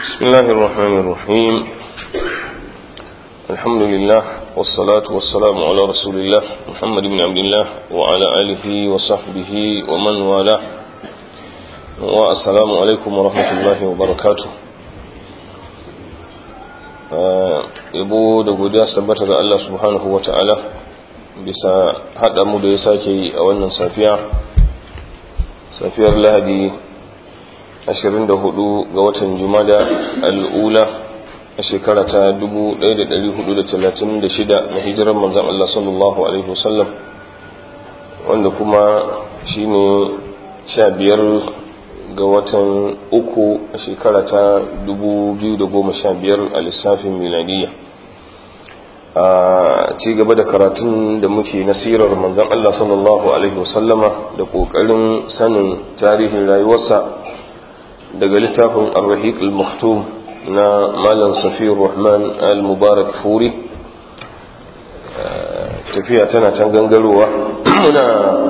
بسم الله الرحمن الرحيم الحمد لله والصلاة والسلام على رسول الله محمد بن عبد الله وعلى آله وصحبه ومن والاه والسلام عليكم ورحمة الله وبركاته yabo da godiya su tabbata ga Allah subhanahu wa ta'ala bisa haɗa mu da ya sake yi a wannan safiya safiyar lahadi 24 ga watan jumada al'ula a shekara ta 1436 na hijirar manzan Allah sallallahu Alaihi wasallam wanda kuma shi ne 15 ga watan uku a shekara ta 2015 a lissafin miladiyya a ci gaba da karatun da muke nasirar manzan Allah sallallahu Alaihi wasallama da ƙoƙarin sanin tarihin rayuwarsa daga littafin al-rahiq al-maktum na malam safiyar rahman al-mubarak furi tafiya tana can gangarowa muna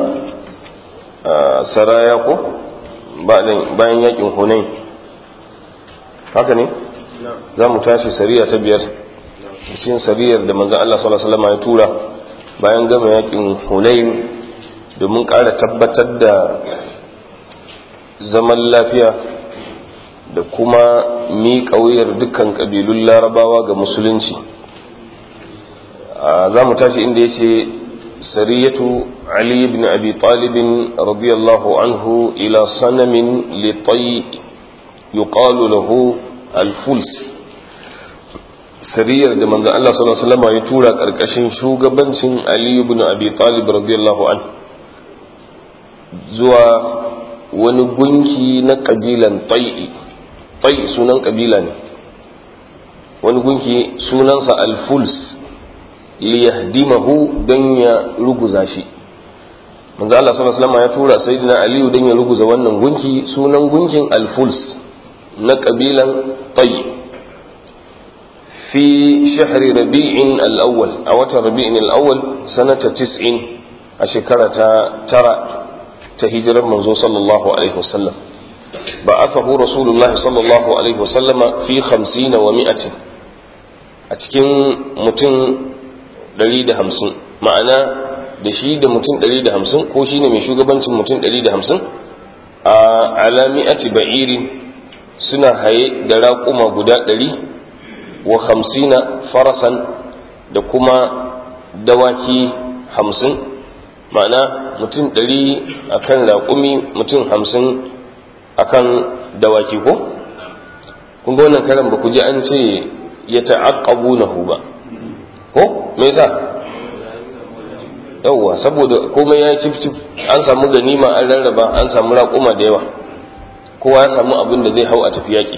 saraya ko bayan yakin hunain haka ne za mu tashi sariya ta biyar cikin sariyar da manzan Allah sallallahu Alaihi wasallam ya tura bayan gama yakin hunain domin ƙara tabbatar da zaman lafiya da kuma miƙa wuyar dukkan ƙabilun larabawa ga musulunci za mu tashi inda ya ce sariyatu ali ibn abi talibin radiyallahu anhu ila sanamin litai yuqalu lahu alfuls sariyar da manzan Allah sallallahu alaihi wasallam ya tura ƙarƙashin shugabancin ali ibn abi talib radiyallahu anhu zuwa wani gunki na ƙabilan tai'i tai sunan kabila ne wani gunki sunansa alfuls liyahdimahu don ya ruguza shi manzo Allah sallallahu alaihi wasallam ya tura sayyidina aliyu don ya ruguza wannan gunki sunan gunkin alfuls na kabilan tai fi shahri rabi'in al-awwal a watan rabi'in al-awwal sanata 90 a shekara ta tara ta hijirar manzo sallallahu alaihi wasallam بعثه رسول الله صلى الله عليه وسلم في خمسين ومائة أتكين متن دليل همسن معنى da shi da mutum 150 ko shine mai shugabancin mutum 150 a alami'ati ba'iri suna haye da raƙuma guda 100 wa hamsina farasan da kuma dawaki 50 ma'ana mutum 100 akan raƙumi mutum 50 akan dawaki ko kun ga wannan karan ba ku ji an ce ya ta'aqqabu nahu ba ko me yasa yawwa saboda komai ya cif cif an samu ganima an rarraba an samu raƙuma da yawa kowa ya samu abin da zai hau a tafi yaƙi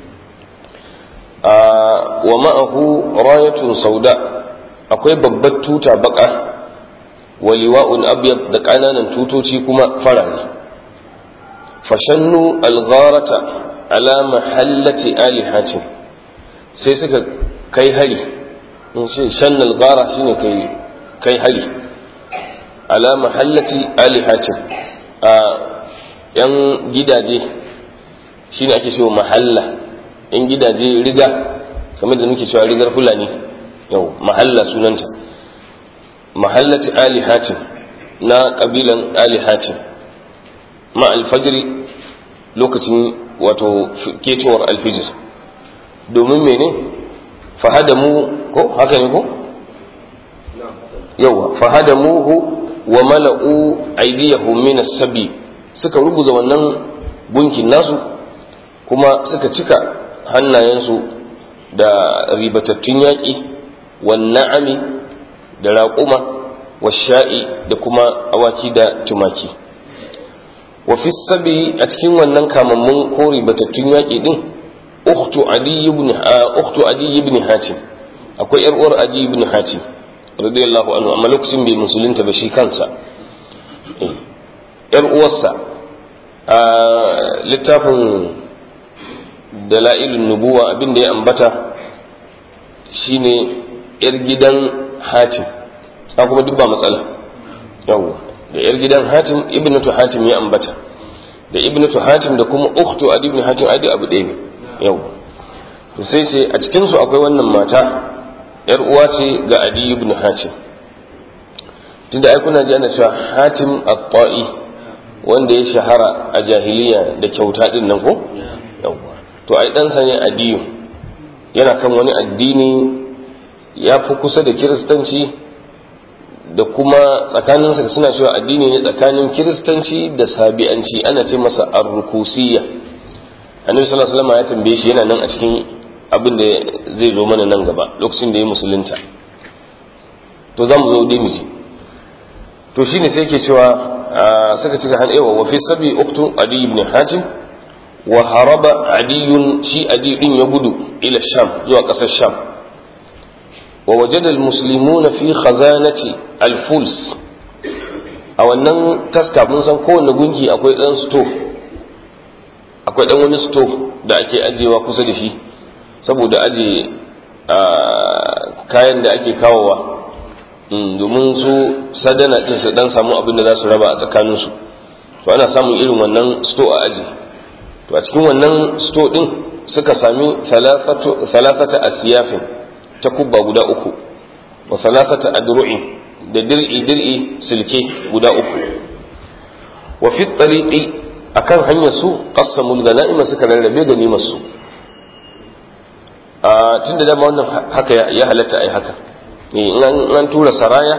wa ma'ahu rayatun sauda akwai babbar tuta baka wa liwa'un abyad da ƙananan tutoci kuma farare fashannu algharata ala mahallati alihatin sai suka kai hari in ce shanna alghara shine kai kai hari ala mahallati alihatin a yan gidaje shine ake cewa mahalla yan gidaje riga kamar da muke cewa rigar fulani yau mahalla sunanta mahallati alihatin na kabilan alihatin ma alfajiri lokacin wato ketowar alfijir domin mene fahadamu ko haka ne ko yawa fahadamuhu wa mala'u aydiyahum min as-sabi suka rubuza wannan gunkin nasu kuma suka cika hannayensu da ribatattun yaƙi wan na'ami da raƙuma wa sha'i da kuma awaki da tumaki وفي السبي أتكين ونن كاممون كوري بتتين ياكي دين أخت عدي بن أخت عدي بن حاتم أكو إرور عدي بن حاتم رضي الله عنه أما لوكسين بمسلمين تبشي كانسا إرؤوسا littafin dala'ilun nubuwa abin da ya ambata shine yar gidan hatim ta kuma duk ba matsala yawwa da yar gidan hatim ibnatu hatim ya ambata da ibnatu hatim da kuma ukhtu adi ibn hatim adi abu ɗaya ne yau to sai ce a cikin su akwai wannan mata yar uwa ce ga adi ibn hatim tunda ai kuna ji ana cewa hatim at-ta'i wanda ya shahara a jahiliya da kyauta din nan ko yawwa to ai dan sa ne adiyu yana kan wani addini ya fi kusa da kiristanci da kuma tsakaninsa suna cewa addini ne tsakanin kiristanci da sabi'anci ana ce masa arrukusiyya annabi sallallahu alaihi wasallam ya tambaye shi yana nan a cikin abin da zai zo mana nan gaba lokacin da ya musulunta to za mu zo dai mu ji to shine sai yake cewa suka cika han ewa wa fi sabi uktu adi ibn hatim wa haraba adiyun shi adi din ya gudu ila sham zuwa kasar sham wa wajada almuslimuna fi khazanati alfuls a wannan taska mun san kowanne gunki akwai dan sto akwai dan wani sto da ake ajewa kusa da shi saboda aje kayan da ake kawowa domin su sadana din su dan samu abin da za su raba a tsakaninsu to ana samun irin wannan sto a aji to a cikin wannan sto din suka sami thalathata asiyafin ta kubba guda uku wa thalathata adru'in da dir'i dir'i silke guda uku wa fi tariqi akan hanyar su qassamul ganaima suka rarrabe ganimar su a tunda dama wannan haka ya halatta ai haka in an tura saraya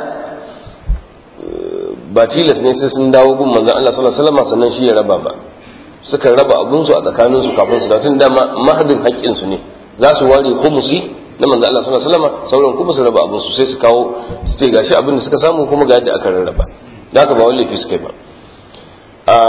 ba tilas ne sai sun dawo gun manzon Allah sallallahu alaihi wasallam sannan shi ya raba ba suka raba abun su a tsakanin su kafin su da tun dama mahadin haƙƙin su ne za su ware khumusi na manzon Allah sallallahu alaihi wasallam sauran kuma su raba abun su sai su kawo su ce gashi abin da suka samu kuma ga yadda aka rarraba da haka ba wani laifi suka yi ba a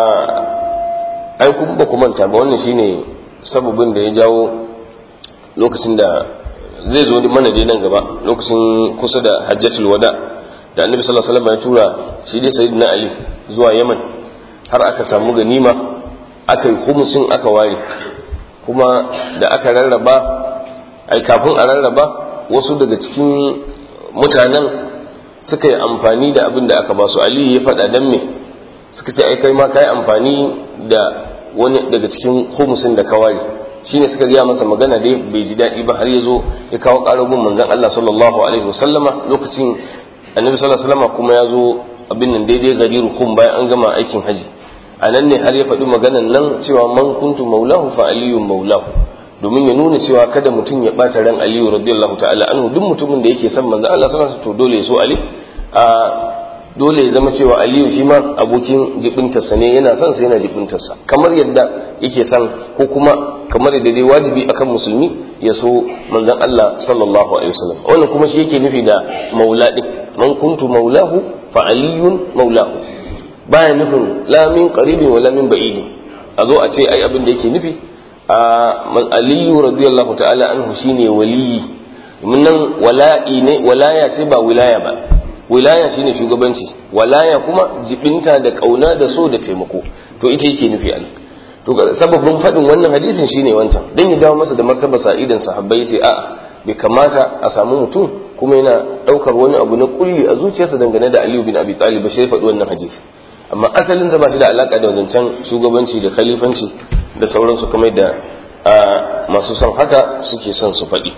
ai kuma ba ku manta ba wannan shine sababin da ya jawo lokacin da zai zo mana dai nan gaba lokacin kusa da hajjatul wada da annabi sallallahu alaihi wasallam ya tura shi dai sayyidina ali zuwa yaman har aka samu ganima aka yi humusin aka ware kuma da aka rarraba ai kafin a rarraba wasu daga cikin mutanen suka yi amfani da abin da aka ba su ali ya faɗa dan me suka ce ai kai ma kai amfani da wani daga cikin humusin da ka ware shine suka gaya masa magana dai bai ji daɗi ba har ya zo ya kawo ƙarabin manzon Allah sallallahu alaihi wasallama lokacin annabi sallallahu alaihi wasallama kuma ya zo abin nan daidai gari rukum bayan an gama aikin haji a nan ne har ya faɗi maganan nan cewa man kuntu maulahu fa aliyun maulahu domin ya nuna cewa kada mutum ya ɓata ran aliyu radiyallahu ta'ala anhu duk mutumin da yake son manzon Allah sallallahu alaihi wasallam to dole ya so ali a dole ya zama cewa aliyu shi ma abokin jibintarsa ne yana son sa yana jibintarsa kamar yadda yake son ko kuma kamar yadda dai wajibi akan musulmi ya so manzon Allah sallallahu alaihi wasallam wannan kuma shi yake nufi da maula din man kuntu maulahu fa aliyun maulahu baya nufin la min qaribin wala min ba'idin a zo a ce ai abin da yake nufi a man aliyu radiyallahu ta'ala anhu shine waliyi mun nan wala'i ne walaya ce ba wilaya ba wilaya shine shugabanci walaya kuma jibinta da kauna da so da taimako to ita yake nufi Allah to sababin faɗin wannan hadisin shine wancan dan ya dawo masa da martaba sa'idan sahabbai sai a'a bai kamata a samu mutum kuma yana ɗaukar wani abu na kulli a zuciyarsa dangane da Aliyu bin Abi Talib ba sai faɗi wannan hadisi amma asalin sa ba shi da alaka da wancan shugabanci da khalifanci da sauransu kamar da masu son haka suke son su faɗi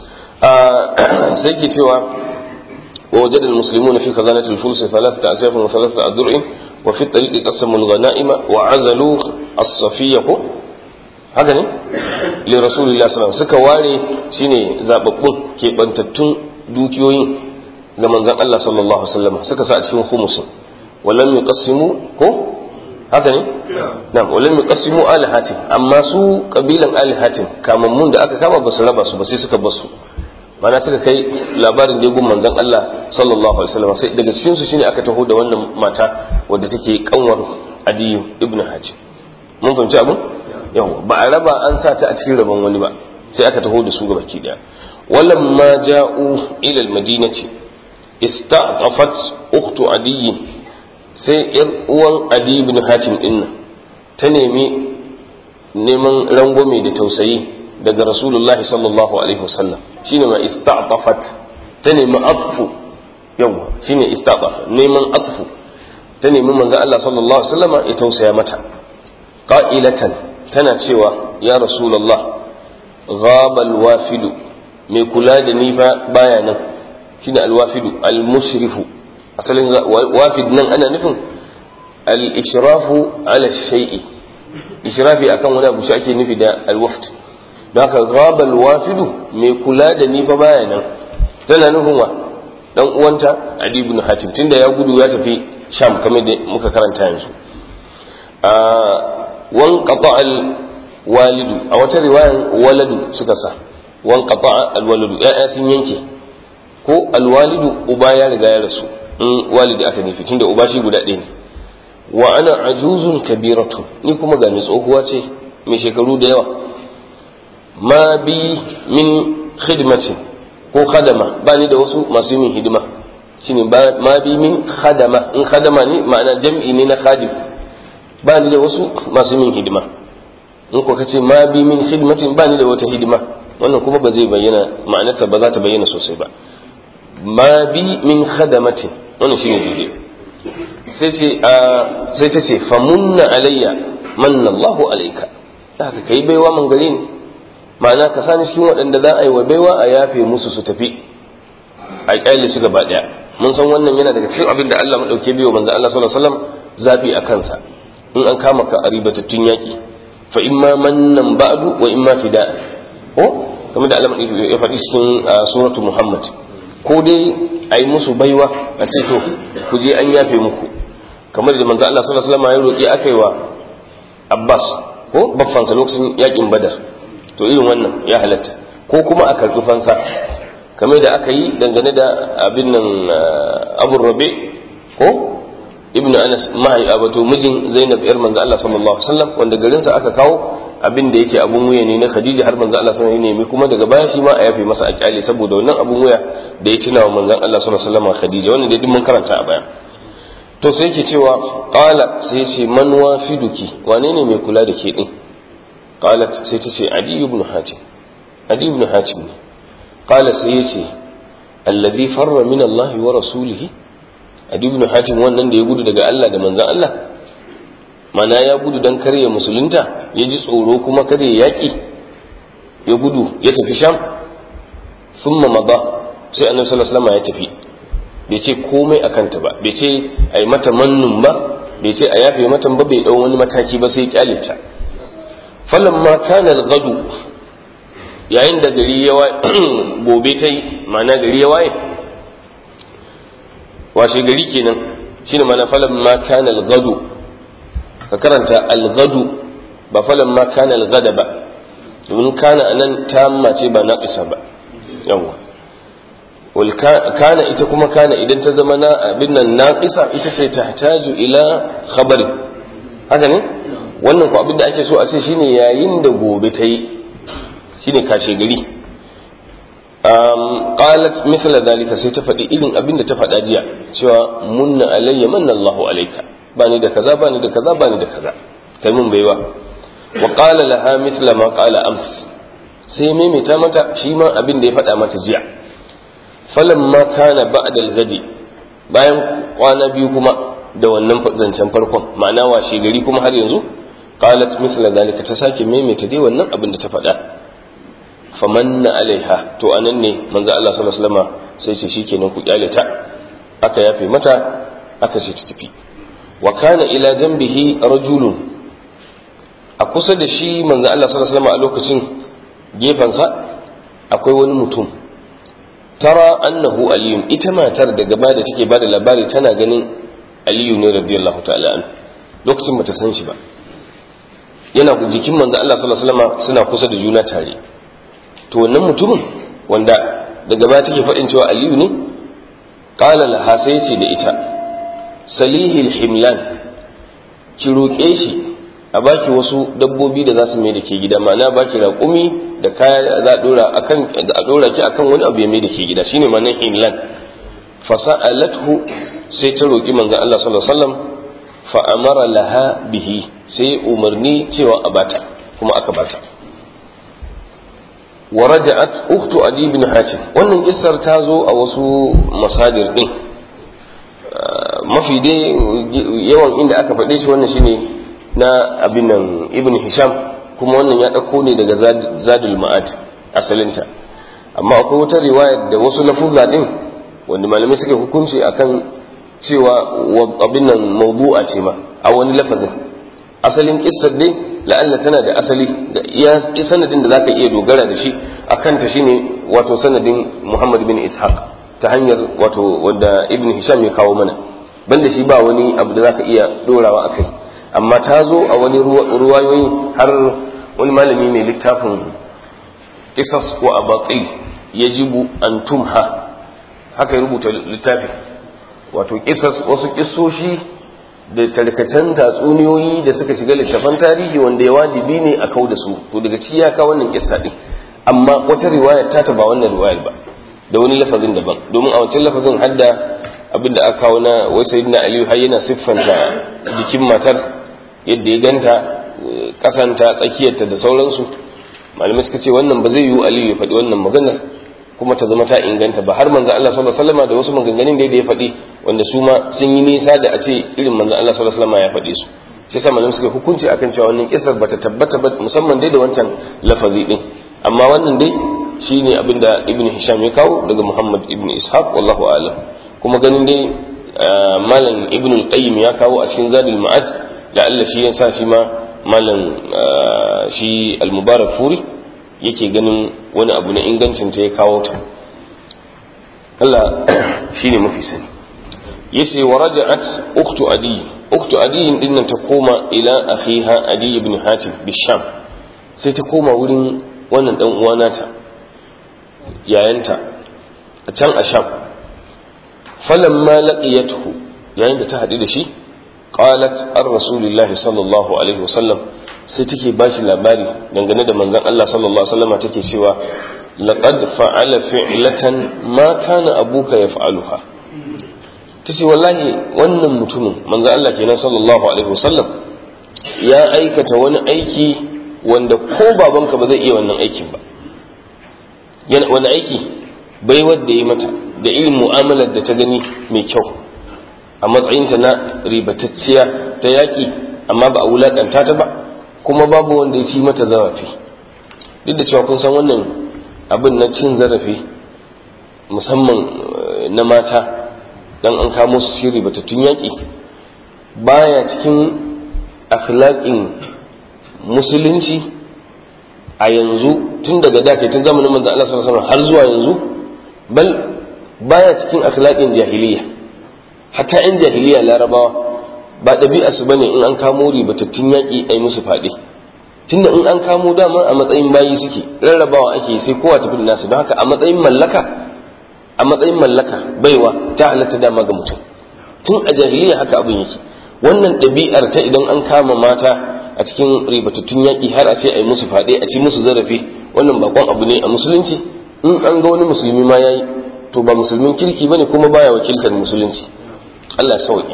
sai ke cewa ووجد المسلمون في خزانة الفلس ثلاثة أسياف وثلاثة أدرع وفي الطريق قسموا الغنائم وعزلوا الصفية هكذا لرسول الله صلى الله عليه وسلم suka ware shine zababbun keɓantattun dukiyoyin ga manzon Allah sallallahu alaihi wasallam suka sa a cikin khumusin walam yuqassimu ko haka ne na'am walam yuqassimu alihatin amma su kabilan alihatin kamammun da aka kama ba su raba su ba sai suka bar su mana suka kai labarin da gun manzon Allah sallallahu alaihi wasallam sai daga cikin su shine aka taho da wannan mata wadda take kanwar Adiyu ibn Hajim mun fahimci abin yawa ba a raba an sa ta a cikin rabon wani ba sai aka taho da su ga baki daya walam ma ja'u ila al-madinati ista'afat ukhtu Adiy sai yar uwan Adi ibn Hatim din ta nemi neman rangwame da tausayi daga rasulullahi sallallahu alaihi wasallam shine ma ista'tafat ta nemi atfu yawa shine ista'taf neman atfu ta nemi manzo Allah sallallahu alaihi wasallam ya tausaya mata qa'ilatan tana cewa ya rasulullah ghaba alwafidu mai kula da ni fa baya nan shine alwafidu almushrifu asalin wafid nan ana nufin al-ishrafu ala shay'i ishrafi akan wani abu shi ake nufi da alwaft don haka ghaba alwafidu mai kula da ni fa baya nan tana nufin wa dan uwanta adi ibn hatim tunda ya gudu ya tafi sham kamar da muka karanta yanzu a wan qata al walidu a wata riwayan waladu suka sa wan qata al walidu ya'ya sun yanke ko al walidu uba ya riga ya rasu in walidi aka nufi tunda uba shi guda ɗaya ne wa ana ajuzun kabiratu ni kuma ga ni tsohuwa ce mai shekaru da yawa ma bi min khidmatin ko khadama ba ni da wasu masu yin hidima shine ma bi min khadama in khadama ne ma'ana jam'i ne na khadim ba ni da wasu masu yin hidima in ko kace ma bi min khidmatin ba ni da wata hidima wannan kuma ba zai bayyana ma'anarta ba za ta bayyana sosai ba ma bi min khadamatin wannan shine daidai sai ce sai ta ce famunna alayya manna Allahu alayka haka kai baiwa man gare ni ma'ana ka sani cikin waɗanda za a yi wa baiwa a yafe musu su tafi a ƙyale su gaba ɗaya mun san wannan yana daga cikin abin da Allah maɗauke biyo manzo Allah sallallahu alaihi wasallam zabi a kansa in an kama ka a ribatattun yaƙi fa imma mannan ba'du wa imma fida ko kamar da Allah ya faɗi cikin suratu Muhammad ko dai a yi musu baiwa a ce to ku je an yafe muku kamar da manzo Allah sallallahu alaihi wasallam ya roƙi aka yi wa Abbas ko baffansa lokacin yaƙin Badar to irin wannan ya halatta ko kuma a karɓi fansa kamar da aka yi dangane da abin nan abu rabe ko ibnu anas mahai abato mijin zainab yar manzo Allah sallallahu alaihi wasallam wanda garin sa aka kawo abin da yake abun wuya ne na khadija har manzo Allah sallallahu alaihi wasallam kuma daga baya shi ma a yafe masa a kyale saboda wannan abun wuya da ya tuna wa manzon Allah sallallahu alaihi wasallam khadija wannan dai mun karanta a baya to sai yake cewa qala sai ce man wafiduki wane ne mai kula da ke din قالت سيتسي عدي بن حاتم عدي بن حاتم قال سيتسي الذي فر من الله ورسوله عدي بن حاتم wannan da ya gudu daga Allah da manzon Allah mana ya gudu dan kare musulunta ya ji tsoro kuma kare yaki ya gudu ya tafi sham thumma mada sai annabi sallallahu alaihi wasallam ya tafi bai ce komai akan ta ba bai ce ai mata mannun ba bai ce a yafe mata ba bai dau wani mataki ba sai kyale ta falamma kana al-ghadu yayin da gari ya gobe ta yi ma'ana gari ya waye washe gari kenan shine ma'ana falamma kana al-ghadu ka karanta al-ghadu ba falamma kana al-ghada ba domin kana anan tamma ce ba naqisa ba yawa wal kana ita kuma kana idan ta zama na abin nan naqisa ita ce tahtaju ila khabari haka ne wannan ko abin da ake so a ce shine yayin da gobe ta yi shine kashe gari um, qalat mithla dalika sai ta faɗi irin abin da ta faɗa jiya cewa munna alayya manna Allahu alayka bani da kaza bani da kaza bani da kaza kai mun baiwa wa qala laha mithla ma qala ams sai maimaita mata shi ma abin da ya faɗa mata jiya falamma kana ba'da al-ghadi bayan kwana biyu kuma da wannan zancen farkon ma'ana washe gari kuma har yanzu qalat mithla dalika ta sake maimaita dai wannan abin da ta faɗa famanna alaiha to anan ne manzo Allah sallallahu alaihi wasallam sai ce shikenan ku kyale ta aka yafe mata aka ce ta tafi wa kana ila janbihi rajulun a kusa da shi manzo Allah sallallahu alaihi wasallam a lokacin gefansa akwai wani mutum tara annahu aliyun ita matar da gaba da take bada labari tana ganin aliyu ne radiyallahu ta'ala an lokacin bata san shi ba yana jikin manzo Allah sallallahu alaihi wasallam suna kusa da juna tare to wannan mutumin wanda daga baya take faɗin cewa aliyu ne qala laha sai ce da ita salihil himlan ki roƙe shi a baki wasu dabbobi da za su mai da ke gida ma'ana baki raƙumi da kaya za a dora akan a dora ki akan wani abu ya mai da ke gida shine ma'anar himlan fasa'alathu sai ta roƙi manzo Allah sallallahu alaihi wasallam fa amara laha bihi sai umarni cewa a bata kuma aka bata wa raja'at ukhtu adi ibn hatim wannan kissar ta zo a wasu masadir din mafi dai yawan inda aka faɗe shi wannan shine na abin nan ibn hisham kuma wannan ya ɗauko ne daga zadul ma'ad asalinta amma akwai wata riwaya da wasu lafuzza din wanda malamai suke hukunci akan cewa abin nan mawdu'a ce ma a wani lafazin asalin kissar dai la'alla tana da asali da iya sanadin da zaka iya dogara da shi akan ta shine wato sanadin Muhammad bin Ishaq ta hanyar wato wanda Ibn Hisham ya kawo mana banda shi ba wani abu da zaka iya dorawa akai amma ta zo a wani ruwayoyi har wani malami mai littafin qisas wa abaqi yajibu an tumha haka ya rubuta littafi wato qisas wasu kissoshi da tarkacen tatsuniyoyi da suka shiga littafan tarihi wanda ya wajibi ne a kau da su to daga ciki ya kawo wannan kissa din amma wata riwaya ta ta ba wannan riwayar ba da wani lafazin daban domin a wancan lafazin hadda abin da aka kawo na wai sayyidina aliyu har yana siffanta jikin matar yadda ya ganta kasanta tsakiyarta da sauransu malamai suka ce wannan ba zai yiwu aliyu ya faɗi wannan maganar kuma ta zama ta inganta ba har manzo Allah sallallahu alaihi wasallam da wasu maganganun da ya faɗi wanda su ma sun yi nisa da a ce irin manzo Allah sallallahu alaihi wasallam ya faɗi su shi yasa malamai suka hukunci akan cewa wannan kisar bata tabbata ba musamman dai da wancan lafazi din amma wannan dai shine abin da ibn hisham ya kawo daga muhammad ibn ishaq wallahu a'lam kuma ganin dai malam ibn al-qayyim ya kawo a cikin zadul ma'ad da Allah shi ya sa shi ma malam shi al-mubarak furi yake ganin wani abu na ingancin ta ya kawo ta Allah shine mafi sani yace wa raja'at ukhtu adi ukhtu adi din nan ta koma ila akhiha adi ibn hatim bisham sai ta koma wurin wannan dan uwa nata yayanta a can a sham falamma laqiyatuhu yayin da ta haɗu da shi qalat ar rasulillahi sallallahu alaihi wasallam sai take bashi labari dangane da manzon Allah sallallahu alaihi wasallam take cewa laqad fa'ala fi'latan ma kana abuka yaf'aluha tace wallahi wannan mutumin manzon Allah kenan sallallahu alaihi wasallam ya aikata wani aiki wanda ko babanka ba zai iya wannan aikin ba wani aiki bai wadda yi mata da irin mu'amalar da ta gani mai kyau a matsayinta na ribatacciya ta yaƙi amma ba a wulaƙanta ta ba kuma babu wanda ya ci mata zarafi duk da cewa kun san wannan abin na cin zarafi musamman na mata dan an kamo su ci ribatattun yaƙi baya cikin akhlaqin musulunci a yanzu tun daga da tun zamanin manzo Allah sallallahu alaihi har zuwa yanzu bal baya cikin akhlaqin jahiliya hatta in jahiliya larabawa ba ɗabi'a su bane in an kamo ribatattun yaƙi ai musu faɗi tunda in an kamo dama a matsayin bayi suke rarrabawa ake sai kowa tafi da nasu don haka a matsayin mallaka a matsayin mallaka baiwa ta halatta dama ga mutum tun a jahiliya haka abin yake wannan ɗabi'ar ta idan an kama mata a cikin ribatattun yaƙi har a ce a yi musu faɗe a ci musu zarafi wannan bakon abu ne a musulunci in an ga wani musulmi ma yayi to ba musulmin kirki bane kuma baya wakiltar musulunci Allah ya sauke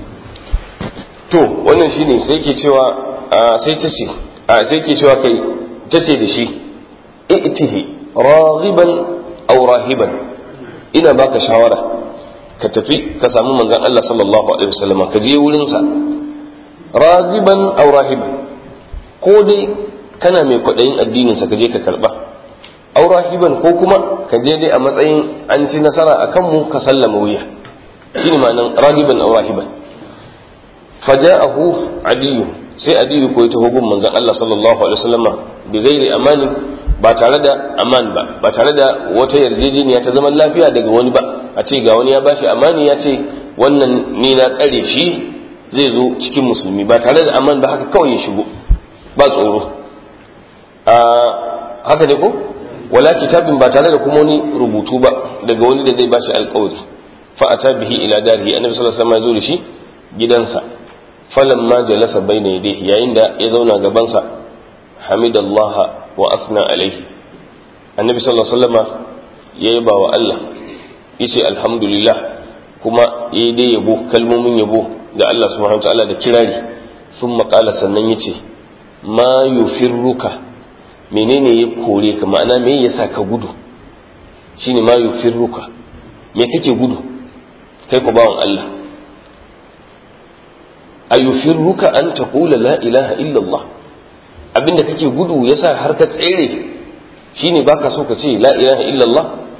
to wannan shine sai ke cewa sai ta ce sai ke cewa kai ta ce da shi i'tihi raghiban aw rahiban ina baka shawara ka tafi ka samu manzon Allah sallallahu alaihi wasallam ka je wurin sa ragiban aw rahiban ko dai kana mai kwaɗayin addinin sa ka je ka karba aw rahiban ko kuma ka je dai a matsayin an ci nasara akan mu ka sallama wuya shine ma'anan ragiban aw rahiban faja'ahu adiyu sai adiyu ko ta hugun manzon Allah sallallahu alaihi wasallama bi ghairi amani ba tare da aman ba ba tare da wata yarjejeniya ta zaman lafiya daga wani ba a ce ga wani ya bashi amani ya ce wannan ni na tsare shi zai zo cikin musulmi ba tare da aman ba haka kawai ya shigo ba tsoro haka ne ko wala kitabin ba tare da kuma wani rubutu ba daga wani da zai bashi alkawari fa ata bihi ila darihi annabi sallallahu alaihi wasallam ya zo da shi gidansa falamma jalasa bayna yadayhi yayin da ya zauna gabansa hamidallaha wa athna alaihi annabi sallallahu alaihi wasallam ya yaba wa Allah yace alhamdulillah kuma yayi dai yabo kalmomin yabo ga Allah subhanahu wataala da kirari thumma qala sannan yace ma yufirruka menene ya kore ka ma'ana me yasa ka gudu shine ma yufirruka me kake gudu kai ko bawan Allah ayufirruka an taqula la ilaha illa Allah abinda kake gudu yasa har ka tsere shine baka so ka ce la ilaha illallah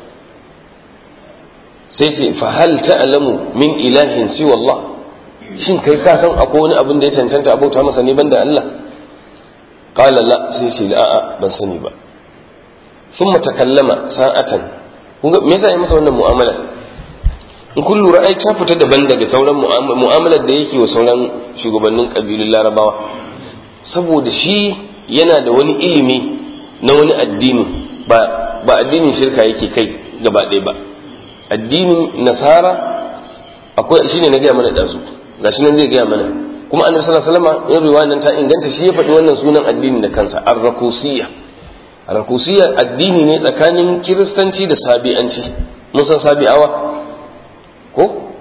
sai ce fa hal ta'lamu min ilahin siwa Allah shin kai ka san akwai wani abin da ya cancanta abauta masa ne banda Allah qala la sai ce a'a ban sani ba thumma takallama sa'atan kun ga me yasa ya masa wannan mu'amala in kun lura ai ta fita daban daga sauran mu'amalar da yake wa sauran shugabannin kabilun larabawa saboda shi yana da wani ilimi na wani addini ba ba addinin shirka yake kai gaba ɗaya ba addinin nasara akwai shine na gaya mana ɗazu gashi nan zai gaya mana kuma annabi sallallahu alaihi wasallam in riwaya nan ta inganta shi ya faɗi wannan sunan addinin da kansa ar-rakusiyya ar-rakusiyya addini ne tsakanin kiristanci da sabi'anci mun san sabi'awa ko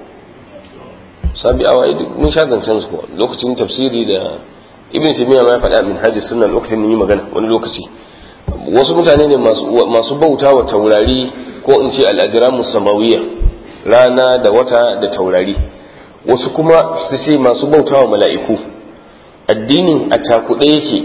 sabi'awa mun sha zancen su lokacin tafsiri da ibn taymiya ma ya faɗa min hajji sunna lokacin mun yi magana wani lokaci wasu mutane ne masu bauta wa taurari ko in ce al'ajiramu samawiyya rana da wata da taurari wasu kuma su ce masu bauta wa mala'iku addinin a cakuɗe yake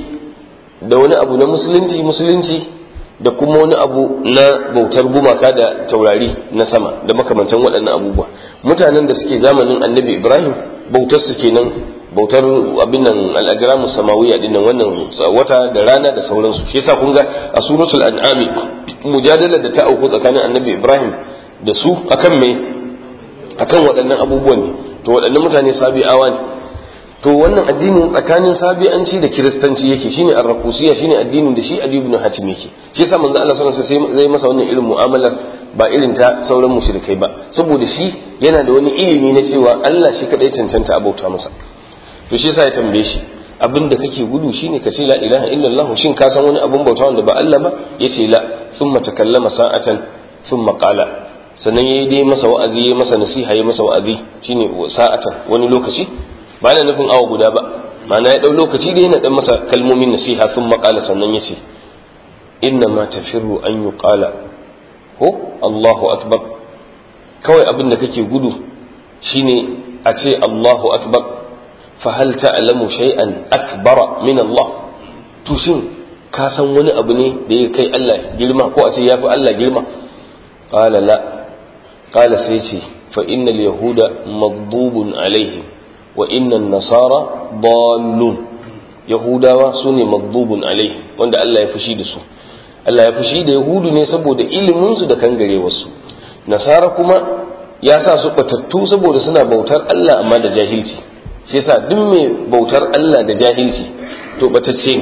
da wani abu na musulunci musulunci da kuma wani abu na bautar gumaka da taurari na sama da makamantan waɗannan abubuwa mutanen da suke zamanin annabi ibrahim bautar su kenan bautar abin nan al'ajiramu samawiya din nan wannan wata da rana da sauransu shi yasa kun ga a suratul an'ami mujadala da ta auku tsakanin annabi ibrahim da su akan me akan waɗannan abubuwan ne to waɗannan mutane sabi'awa ne to wannan addinin tsakanin sabi'anci da kiristanci yake shine arrakusiya shine addinin da shi ali ibn hatim yake shi yasa manzo Allah sallallahu alaihi wasallam zai masa wannan irin mu'amalar ba irin ta sauran mushrikai ba saboda shi yana da wani ilimi na cewa Allah shi kadai cancanta abauta masa to shi yasa ya tambaye shi abin da kake gudu shine ka ce la ilaha illallah shin ka san wani abin bauta wanda ba Allah ba yace la thumma takallama sa'atan thumma qala sannan yayi dai masa wa'azi yayi masa nasiha yayi masa wa'azi shine sa'atan wani lokaci ba na nufin awa guda ba ma'ana ya dau lokaci da yana dan masa kalmomin nasiha thumma qala sannan yace inna ma tafirru an yuqala ko Allahu akbar kawai abin da kake gudu shine a ce Allahu akbar fahal ta'lamu shay'an akbara min Allah to shin ka san wani abu ne da ya kai Allah girma ko a ce yafi Allah girma qala la qala sai ce fa innal yahuda maghdubun alaihim wa innan nasara dallun yahudawa sune maghdubun alaihim wanda Allah ya fushi da su Allah ya fushi da yahudu ne saboda ilimin su da kangarewarsu nasara kuma ya sa su batattu saboda suna bautar Allah amma da jahilci shi yasa duk mai bautar Allah da jahilci to batacce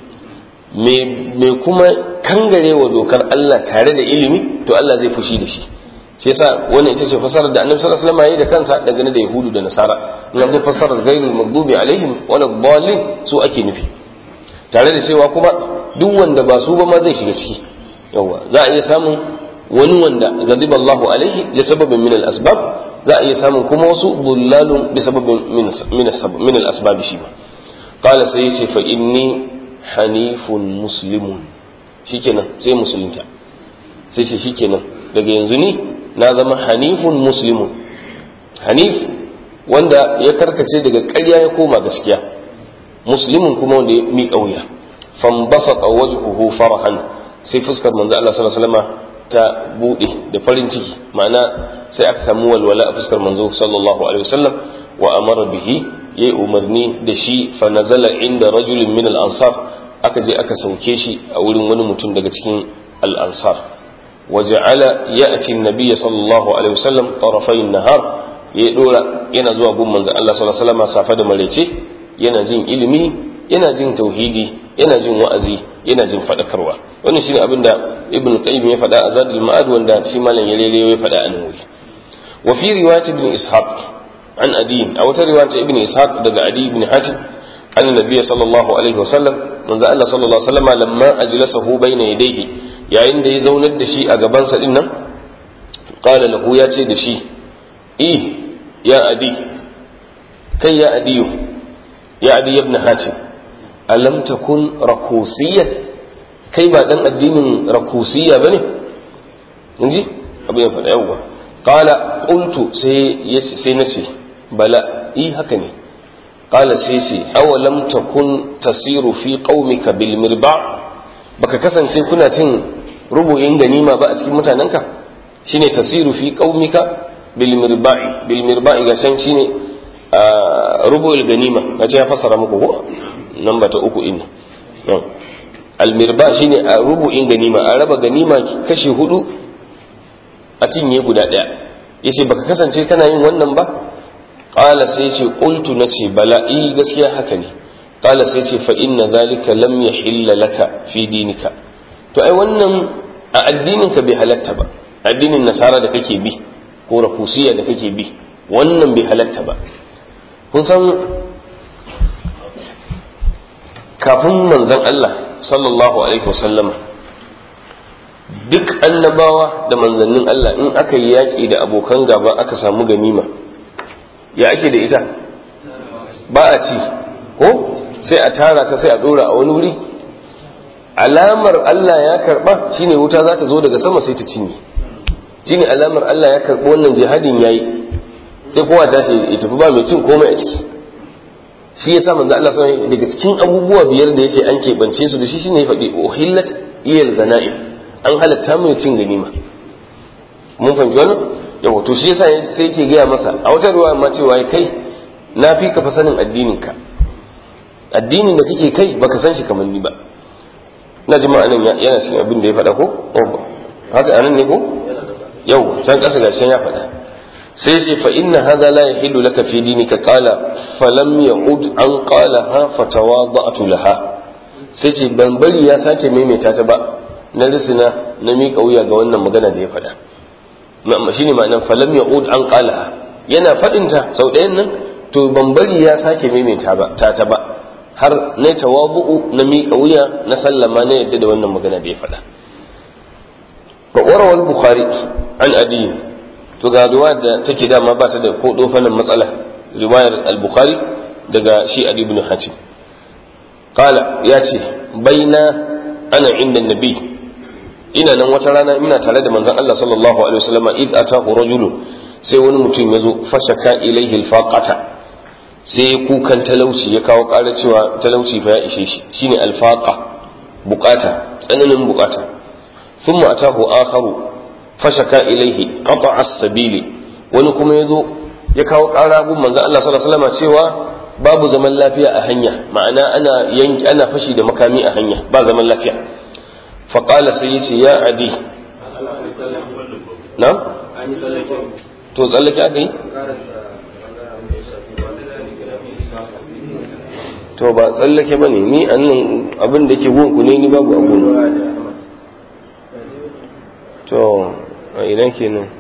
ne mai kuma kangarewa dokar Allah tare da ilimi to Allah zai fushi da shi shi yasa wannan ita ce fasarar da Annabi sallallahu alaihi wasallam yayi da kansa dangane da Yahudu da Nasara in an fasarar ghairul maghdubi alaihim wala dhalin su ake nufi tare da cewa kuma duk wanda ba su ba ma zai shiga ciki yawa za a iya samun wani wanda ghadiba Allahu alaihi li sababin min al-asbab za a iya samun kuma wasu bullalun bi sababin min al-asbab shi ba qala sai yace fa inni hanifun muslimun shikenan sai musulunta sai ce shikenan daga yanzu ni na zama hanifun muslimun hanif wanda ya karkace daga ƙarya ya koma gaskiya muslimun kuma wanda ya miƙa wuya fambasata wajhuhu farahan sai fuskar manzo Allah sallallahu alaihi wasallam ta bude da farin ciki ma'ana sai aka samu walwala a fuskar manzo sallallahu alaihi wasallam wa amara bihi yayi umarni da shi fa nazala inda rajulin min al-ansar aka je aka sauke shi a wurin wani mutum daga cikin al-ansar وجعل يأتي النبي صلى الله عليه وسلم طرفي النهار يدورا yana zuwa gun manzon Allah sallallahu alaihi wasallam safa da maraice yana jin ilimi yana jin tauhidi yana jin wa'azi yana jin fadakarwa wannan shine abin da ibn qayyim ya faɗa a zadul ma'ad wanda shi malam ya lele ya faɗa a nan wuri wa fi riwayat ibn ishaq an adi a wata riwayat ibn ishaq daga adi ibn hatim an nabiy sallallahu alaihi wasallam manzo Allah sallallahu alaihi wasallam lamma ajlasahu bayna yadayhi yayin da ya zaunar da shi a gabansa din nan qala lahu ya ce da shi i ya adi kai ya adiyu ya adi ibn hatim alam takun rakusiyyan kai ba dan addinin rakusiyya bane inji abin ya faɗa yawa qala qultu sai sai nace bala i haka ne qala sai ce awalam takun tasiru fi qaumika bil mirba baka kasance kuna cin rubu'in ganima ba a cikin mutanenka shine tasiru fi qaumika bil mirba'i bil mirba'i ga can shine rubu'il ganima gace ya fassara muku ko namba ta uku inna al mirba shine a rubu'in ganima a raba ganima kashi hudu a cinye guda daya yace baka kasance kana yin wannan ba qala sai yace qultu nace bala i gaskiya haka ne qala sai yace fa inna zalika lam yahilla laka fi dinika to ai wannan a addinin ka bai halatta ba addinin nasara da kake bi ko rafusiya da kake bi wannan bai halatta ba kun san kafin manzon Allah sallallahu alaihi wasallama duk annabawa da manzannin Allah in aka yi yaƙi da abokan gaba aka samu ganima ya ake da ita ba a ci ko sai a tara ta sai a ɗora a wani wuri alamar Allah ya karɓa shine wuta za ta zo daga sama sai ta cinye shine alamar Allah ya karɓi wannan jihadin yayi sai kowa ta ce ya tafi ba mai cin komai a ciki shi yasa manzo Allah sai daga cikin abubuwa biyar da yace an keɓance su da shi shine ya faɗi uhillat iyal ganaim an halatta mai cin ganima mun fahimci wannan yawa to shi yasa sai yake gaya masa a wata ruwa ma cewa kai na fi ka fa sanin addinin ka addinin da kake kai baka san shi kamar ni ba na ji ma'anin yana cikin abin da ya faɗa ko haka anan ne ko yau can ƙasa gashin ya faɗa sai ce fa inna hadha la yahillu laka fi dinika qala falam ya'ud an qalaha fatawada'tu laha sai ce ban bari ya sake maimaita ta ba na risina na miƙa wuya ga wannan magana da ya faɗa shine ma'anar falam ya'ud an qalaha yana faɗinta sau ɗayan nan to ban bari ya sake maimaita ba ta ta ba har na tawabu'u na miƙa wuya na sallama na yadda da wannan magana da ya faɗa wa warawal bukhari an adi to ga riwaya da take dama ba ta da ko dofanin matsala riwayar al-bukhari daga shi adi ibn hatim qala ya ce baina ana inda nabi ina nan wata rana ina tare da manzon Allah sallallahu alaihi wasallam id atahu rajulun sai wani mutum ya zo fashaka ilaihi alfaqata sai kukan talauci ya kawo ƙara cewa talauci fa ya ishe shi shine alfaqa bukata tsananin bukata thumma atahu akharu fashaka ilaihi qata'a as-sabili wani kuma ya zo ya kawo ƙara gun manzon Allah sallallahu alaihi wasallam cewa babu zaman lafiya a hanya ma'ana ana yanki ana fashi da makami a hanya ba zaman lafiya faqala sai yace ya adi na to tsallake aka yi to ba tsallake ba ne ni annan abin da ke gunku ne ni babu abu to a ina ke nan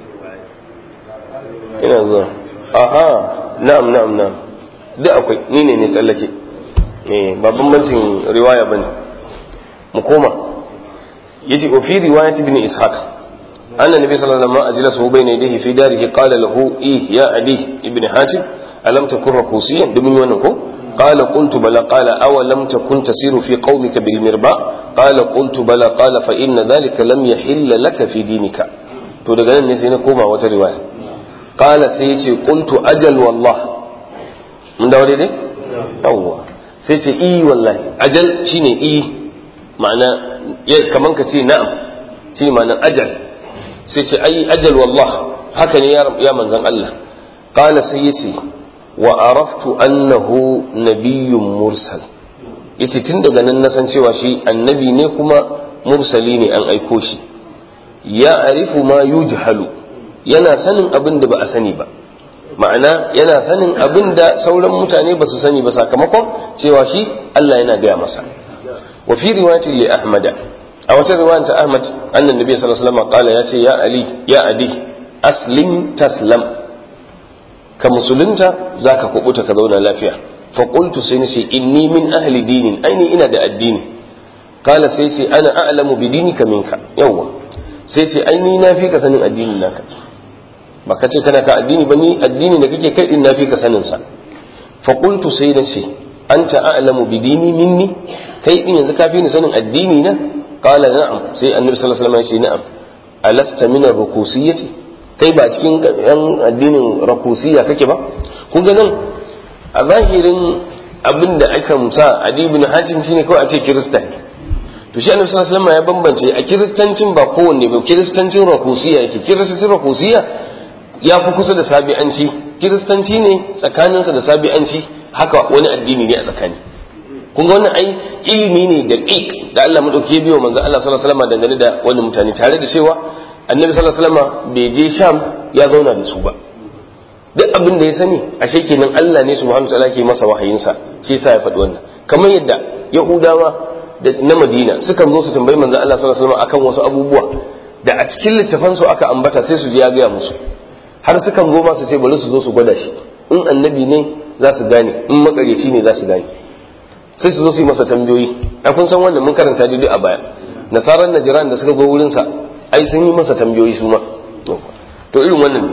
ina zuwa aha na'am na'am na'am duk akwai ni ne ne tsallake eh ba bambancin riwaya bane mu koma yace wa fi riwayat ibn ishaq anna nabi sallallahu alaihi wasallam ajlasa bayna yadayhi fi darihi qala lahu ih ya adi ibn hatim alam takun rakusiyan dumin wannan ko قال قلت بلى قال أو لم تكن تسير في قومك بالمرباء قال قلت بلى قال فإن ذلك لم يحل لك في دينك to daga nan ne sai na koma wata riwaya qala sai yace qultu ajal wallah mun dawo daidai yawwa sai ce i wallahi ajal shine i ma'ana kaman ka ce na'am shine ma'anar ajal sai ce ai ajal wallah haka ne ya manzon Allah qala sai yace wa araftu annahu nabiyyun mursal yace tun daga nan na san cewa shi annabi ne kuma mursali ne an aiko shi ya arifu ma yujhalu yana sanin abin da ba a sani ba ma'ana yana sanin abin da sauran mutane ba su sani ba sakamakon cewa shi Allah yana gaya masa wa fi riwayatin li ahmada a wata riwayar ta ahmad annan nabi sallallahu alaihi wasallam qala ya ce ya ali ya adi aslim taslam ka musulunta zaka kubuta ka zauna lafiya fa qultu sai nace inni min ahli dinin aini ina da addini qala sai ce ana a'lamu bi dinika minka yawwa sai ce aini na fi ka sanin addinin naka ba ka ce kana ka addini ba ni addini da kake kai din na fi ka sanin sa fa qultu sai nace anta a'lamu bi dini minni kai din yanzu ka fi ni sanin addini na qala na'am sai annabi sallallahu alaihi wasallam ya ce na'am alasta min ar-rukusiyyati kai ba cikin yan addinin rakusiya kake ba kun ga nan a zahirin abin da aka musa adi ibn hatim shine kawai a ce kirista ne to shi annabi sallallahu alaihi wasallam ya bambance a kiristancin ba kowanne ba kiristancin rakusiya yake kiristancin rakusiya ya fi kusa da sabi'anci kiristanci ne tsakaninsa da sabi'anci haka wani addini ne a tsakani kun ga wannan ai ilimi ne da ƙiƙ da Allah madauki biyo manzo Allah sallallahu alaihi wasallam dangane da wani mutane tare da cewa annabi sallallahu alaihi wasallam bai je sham ya zauna da su ba duk abin da ya sani ashe kenan Allah ne subhanahu wataala ke masa wahayinsa shi yasa ya faɗi wannan kamar yadda yahudawa da na madina sukan zo su tambayi manzo Allah sallallahu alaihi wasallam akan wasu abubuwa da a cikin littafan su aka ambata sai su je ya gaya musu har sukan zo ma su ce bari su zo su gwada shi in annabi ne za su gane in makareci ne za su gane sai su zo su yi masa tambayoyi a kun san wannan mun karanta dai a baya nasarar najiran da suka zo wurin sa ai sun yi masa tambayoyi su ma to irin wannan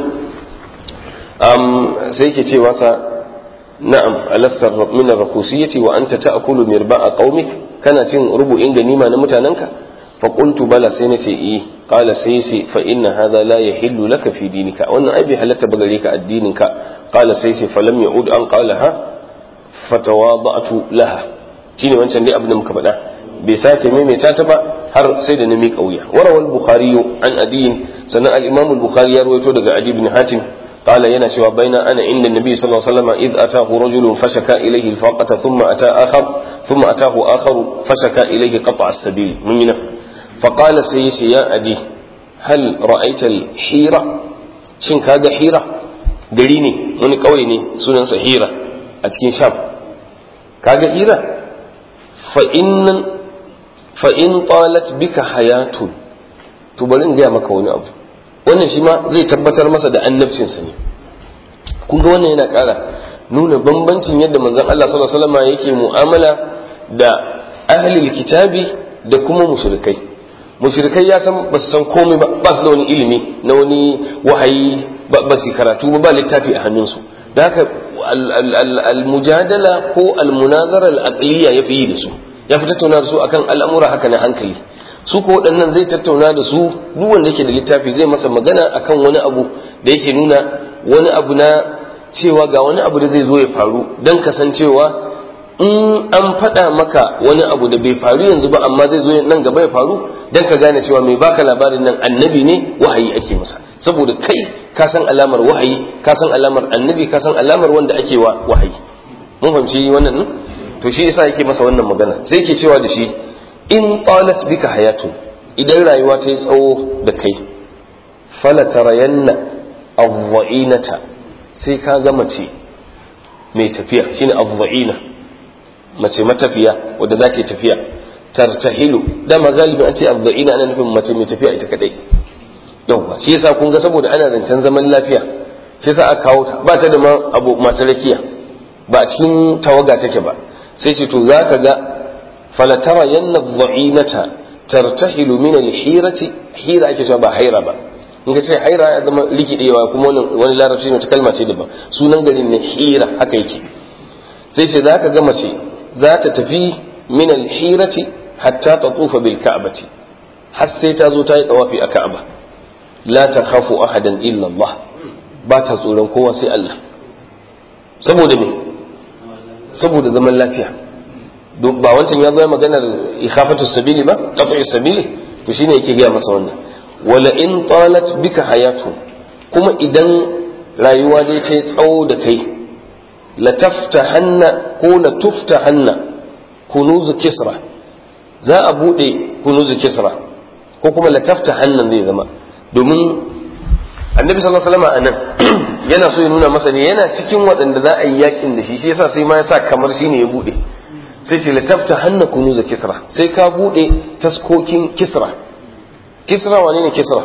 um, sai yake cewa sa na'am alastar min ar-rakusiyyati wa anta ta'kulu mirba'a qaumik kana cin rubu'in ganima na mutanenka fa qultu bala sai nace eh qala sai sai fa inna hadha la yahillu laka fi dinika wannan ai bai halatta ba gare ka addininka qala sai sai fa lam ya'ud an qalaha fatawada'tu laha shine wancan dai abin da muka faɗa bai sake maimaita ta ba har sai da na miƙa wuya warawal bukhari an adiyin sannan al-imam al-bukhari ya rawaito daga adi bin hatim قال ينا شوى بين أنا عند النبي صلى الله عليه وسلم إذ أتاه رجل فشكى إليه الفاقة ثم أتى آخر ثم أتاه آخر فشكى إليه قطع السبيل من منه فقال سيسي يا أدي هل رأيت الحيرة شن كاga حيرة gari ne wani ƙauye ne sunansa hira a cikin sham kaga hira fa in talat bika hayatun to bari in gaya maka wani abu wannan shi ma zai tabbatar masa da annabcinsa ne kun ga wannan yana ƙara nuna bambancin yadda manzon Allah sallallahu alaihi wasallam yake mu'amala da ahlul kitabi da kuma mushrikai mushrikai ya san ba su san komai ba ba su da wani ilimi na wani wahayi ba su karatu ba ba littafi a hannunsu da haka al-mujadala ko al-munazara al-aqliya ya fi yi da su ya fi tattauna da su akan al'amura haka na hankali su ko waɗannan zai tattauna da su duk wanda yake da littafi zai masa magana akan wani abu da yake nuna wani abu na cewa ga wani abu da zai zo ya faru don kasancewa in an faɗa maka wani abu da bai faru yanzu ba amma zai zo nan gaba ya faru don ka gane cewa mai baka labarin nan annabi ne wahayi ake masa saboda kai ka san alamar wahayi ka san alamar annabi ka san alamar wanda ake wa wahayi mun fahimci wannan ne to shi yasa yake masa wannan magana sai yake cewa da shi in talat bika hayatu idan rayuwa ta yi tsawo da kai fala tarayanna avwa'inata sai ka ga mace mai tafiya shine avwa'ina mace matafiya wadda za ta tafiya tartahilu dama galibi an ce avwa'ina ana nufin mace mai tafiya ita kadai yawwa shi yasa kun ga saboda ana zancen zaman lafiya shi yasa aka kawo ta ba ta da ma abu masu rakiya ba a cikin tawaga take ba sai ce to za ka ga فلترين الضعينة ترتحل من الحيرة حيرة ake cewa ba haira ba in ka ce haira ya zama likidewa kuma wani larabci ne ta kalma ce daban sunan garin ne hira haka yake sai ce za ka ga mace za ta tafi min alhirati hatta ta tsufa bil ka'bati har sai ta zo ta yi tawafi a ka'aba la ta khafu ahadan illa Allah ba ta tsoron kowa sai Allah saboda me saboda zaman lafiya ba wancan ya zo maganar ikhafatu sabili ba qat'u sabili to shine yake gaya masa wannan wala in talat bika hayatu kuma idan rayuwa dai ta tsawo da kai la taftahanna ko la tuftahanna kunuzu kisra za a bude kunuzu kisra ko kuma la taftahanna zai zama domin annabi sallallahu alaihi wasallam anan yana so ya nuna masa ne yana cikin waɗanda za a yi yakin da shi shi yasa sai ma ya sa kamar shine ya bude sai ce latafta hanna kunuza kisra sai ka bude taskokin kisra kisra wane ne kisra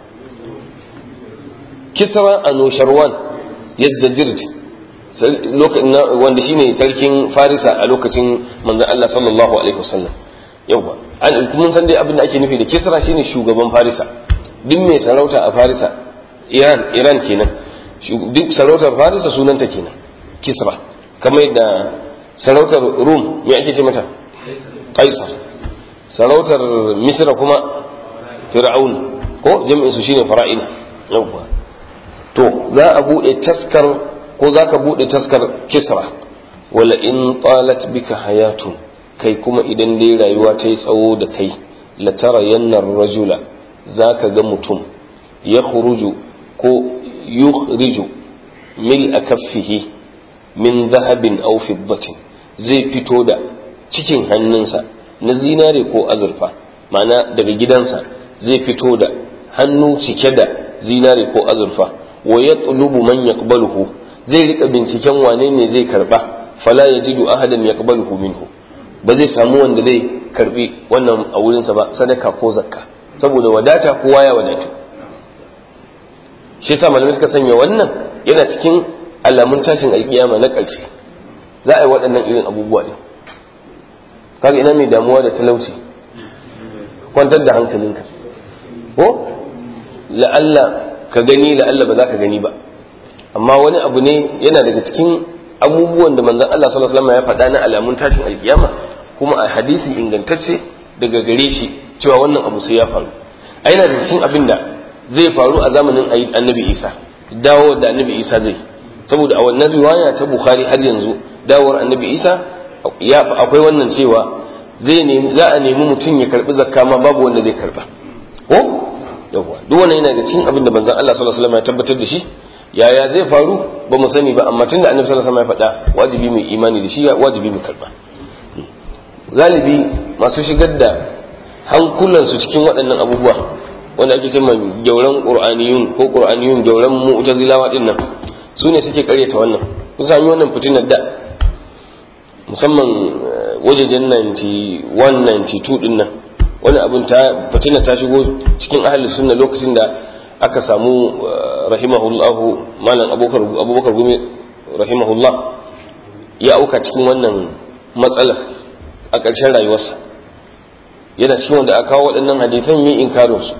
kisra a nosharwan yazdajird wanda shine sarkin farisa a lokacin manzon Allah sallallahu alaihi wasallam yawa an mun san dai abin da ake nufi da kisra shine shugaban farisa duk mai sarauta a farisa iran iran kenan duk sarautar farisa sunanta kenan kisra kamar yadda sarautar rum me ake ce mata kaisar sarautar misra kuma fir'aun ko jami'in su shine fara'ina yawwa to za a bude taskar ko zaka bude taskar kisra wala in talat bika hayatun kai kuma idan dai rayuwa ta yi tsawo da kai la tara yannar rajula zaka ga mutum ya khuruju ko yukhriju mil akaffihi min zahabin aw fiddatin zai fito da cikin hannunsa na zinare ko azurfa ma'ana daga gidansa zai fito da hannu cike da zinare ko azurfa wa yatlubu man yaqbaluhu zai rika binciken wane ne zai karba fala yajidu ahadan yaqbaluhu minhu ba zai samu wanda zai karbi wannan a wurinsa ba sadaka ko zakka saboda wadata kowa ya wadatu shi yasa malamai suka sanya wannan yana cikin alamun tashin alkiyama na ƙarshe za a yi waɗannan irin abubuwa ne kaga ina mai damuwa da talauci kwantar da hankalinka ko la'alla ka gani la'alla ba za ka gani ba amma wani abu ne yana daga cikin abubuwan da manzon Allah sallallahu alaihi wasallam ya faɗa na alamun tashin alkiyama kuma a hadisi ingantacce daga gare shi cewa wannan abu sai ya faru a yana da cikin abin da zai faru a zamanin annabi Isa dawo da annabi Isa zai saboda a wannan riwaya ta Bukhari har yanzu dawowar annabi Isa ya akwai wannan cewa zai nemi za a nemi mutum ya karbi zakka ma babu wanda zai karba ko yawa duk wannan yana da cikin abin da manzon Allah sallallahu alaihi wasallam ya tabbatar da shi yaya zai faru ba mu sani ba amma tunda annabi sallallahu alaihi wasallam ya faɗa wajibi mu imani da shi wajibi mu karba galibi masu shigar da hankulansu cikin waɗannan abubuwa wanda ake cewa gyauran qur'aniyun ko qur'aniyun gyauran mu'tazilawa din nan su ne suke karyata wannan kun sami wannan fitinar da musamman wajejen 91 92 din nan wani abin ta fitina ta shigo cikin ahli sunna lokacin da aka samu rahimahullahu malam abubakar abubakar gumi rahimahullah ya auka cikin wannan matsalar a ƙarshen rayuwarsa yana cikin wanda aka kawo waɗannan hadithan yi inkarin su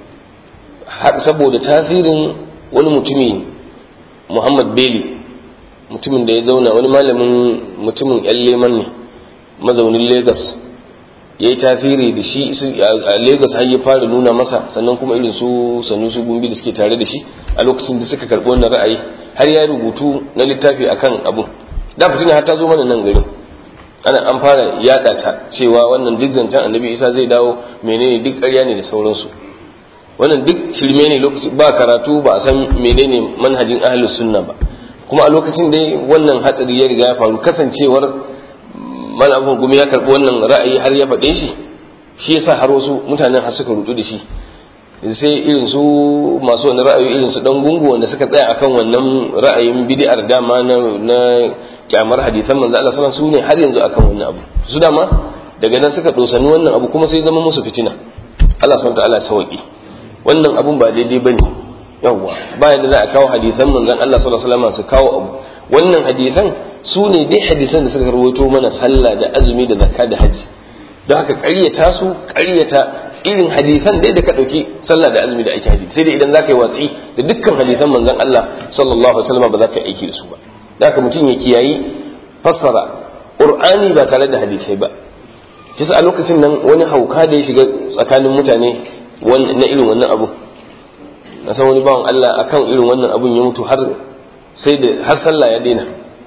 saboda tasirin wani mutumi muhammad beli mutumin da ya zauna wani malamin mutumin yan leman ne mazaunin lagos ya yi tasiri da shi a lagos har ya fara nuna masa sannan kuma irin su sannu su gumbi da suke tare da shi a lokacin da suka karɓi wannan ra'ayi har ya rubutu na littafi akan abun da fitina har ta zo mana nan garin ana an fara yada ta cewa wannan duk zancen annabi isa zai dawo menene duk ƙarya ne da sauransu wannan duk shirme ne lokaci ba karatu ba a san menene manhajin ahlus sunna ba kuma a lokacin da wannan hatsari ya riga ya faru kasancewar malamin gumi ya karbi wannan ra'ayi har ya faɗe shi shi yasa har wasu mutanen har suka rudu da shi sai irin su masu wani ra'ayi irin su dan gungu wanda suka tsaya akan wannan ra'ayin bid'ar dama na na kyamar hadisan manzo Allah sallallahu alaihi wasallam su ne har yanzu akan wannan abu su dama daga nan suka dosani wannan abu kuma sai zama musu fitina Allah subhanahu wa ta'ala ya sauki wannan abun ba daidai bane yawwa bayan da za a kawo hadisan manzon Allah sallallahu alaihi wasallam su kawo abu wannan hadisan su ne dai hadisan da suka rawaito mana sallah da azumi da zakka da haji don haka ƙaryata su ƙaryata irin hadisan dai da ka ɗauki sallah da azumi da ake haji sai dai idan za ka yi watsi da dukkan hadisan manzon Allah sallallahu alaihi wasallam ba za ka yi aiki da su ba da haka mutum ya kiyayi fassara qur'ani ba tare da hadisai ba shi a lokacin nan wani hauka da ya shiga tsakanin mutane na irin wannan abu na san wani bawan Allah akan irin wannan abun ya mutu har sai da har sallah ya daina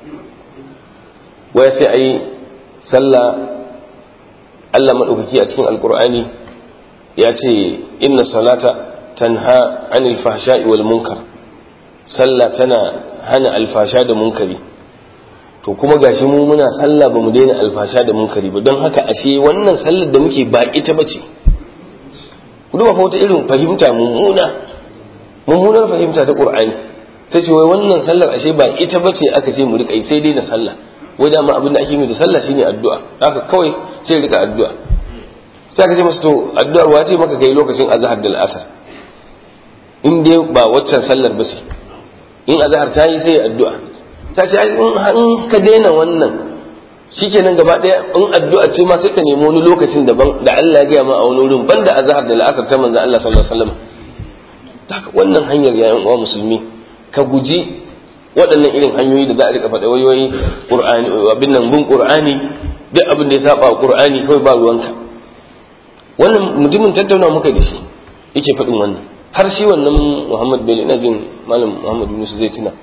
waya sai ayi sallah Allah madaukaki a cikin alkur'ani ya ce inna salata tanha anil fahsha'i wal munkar sallah tana hana alfasha da munkari to kuma gashi mu muna sallah ba mu daina alfasha da munkari ba don haka ashe wannan sallar da muke ba ita bace ku duba fa wata irin fahimta mummuna mummunar fahimta ta qur'ani sai ce wai wannan sallar ashe ba ita bace aka ce mu rika yi sai dai na sallah wai dama abin da ake yi da sallah shine addu'a haka kawai sai rika addu'a sai aka ce masa to addu'ar wace maka kai lokacin azhar da al'asar in dai ba waccan sallar ba ce in azhar ta yi sai addu'a ta ce in ka daina wannan shikenan gaba daya in addu'a ce ma sai ka nemi wani lokacin daban da Allah ya gaya ma a wani wurin banda azhar da al'asar ta manzon Allah sallallahu alaihi wasallam haka wannan hanyar ya uwa musulmi ka guji waɗannan irin hanyoyi da za a rika faɗa wayoyi qur'ani abin nan bin qur'ani duk abin da ya saba wa qur'ani kawai ba ruwanka wannan mutumin tattauna muka da shi yake faɗin wannan har shi wannan Muhammad Bello ina jin malam Muhammad Yunus zai tuna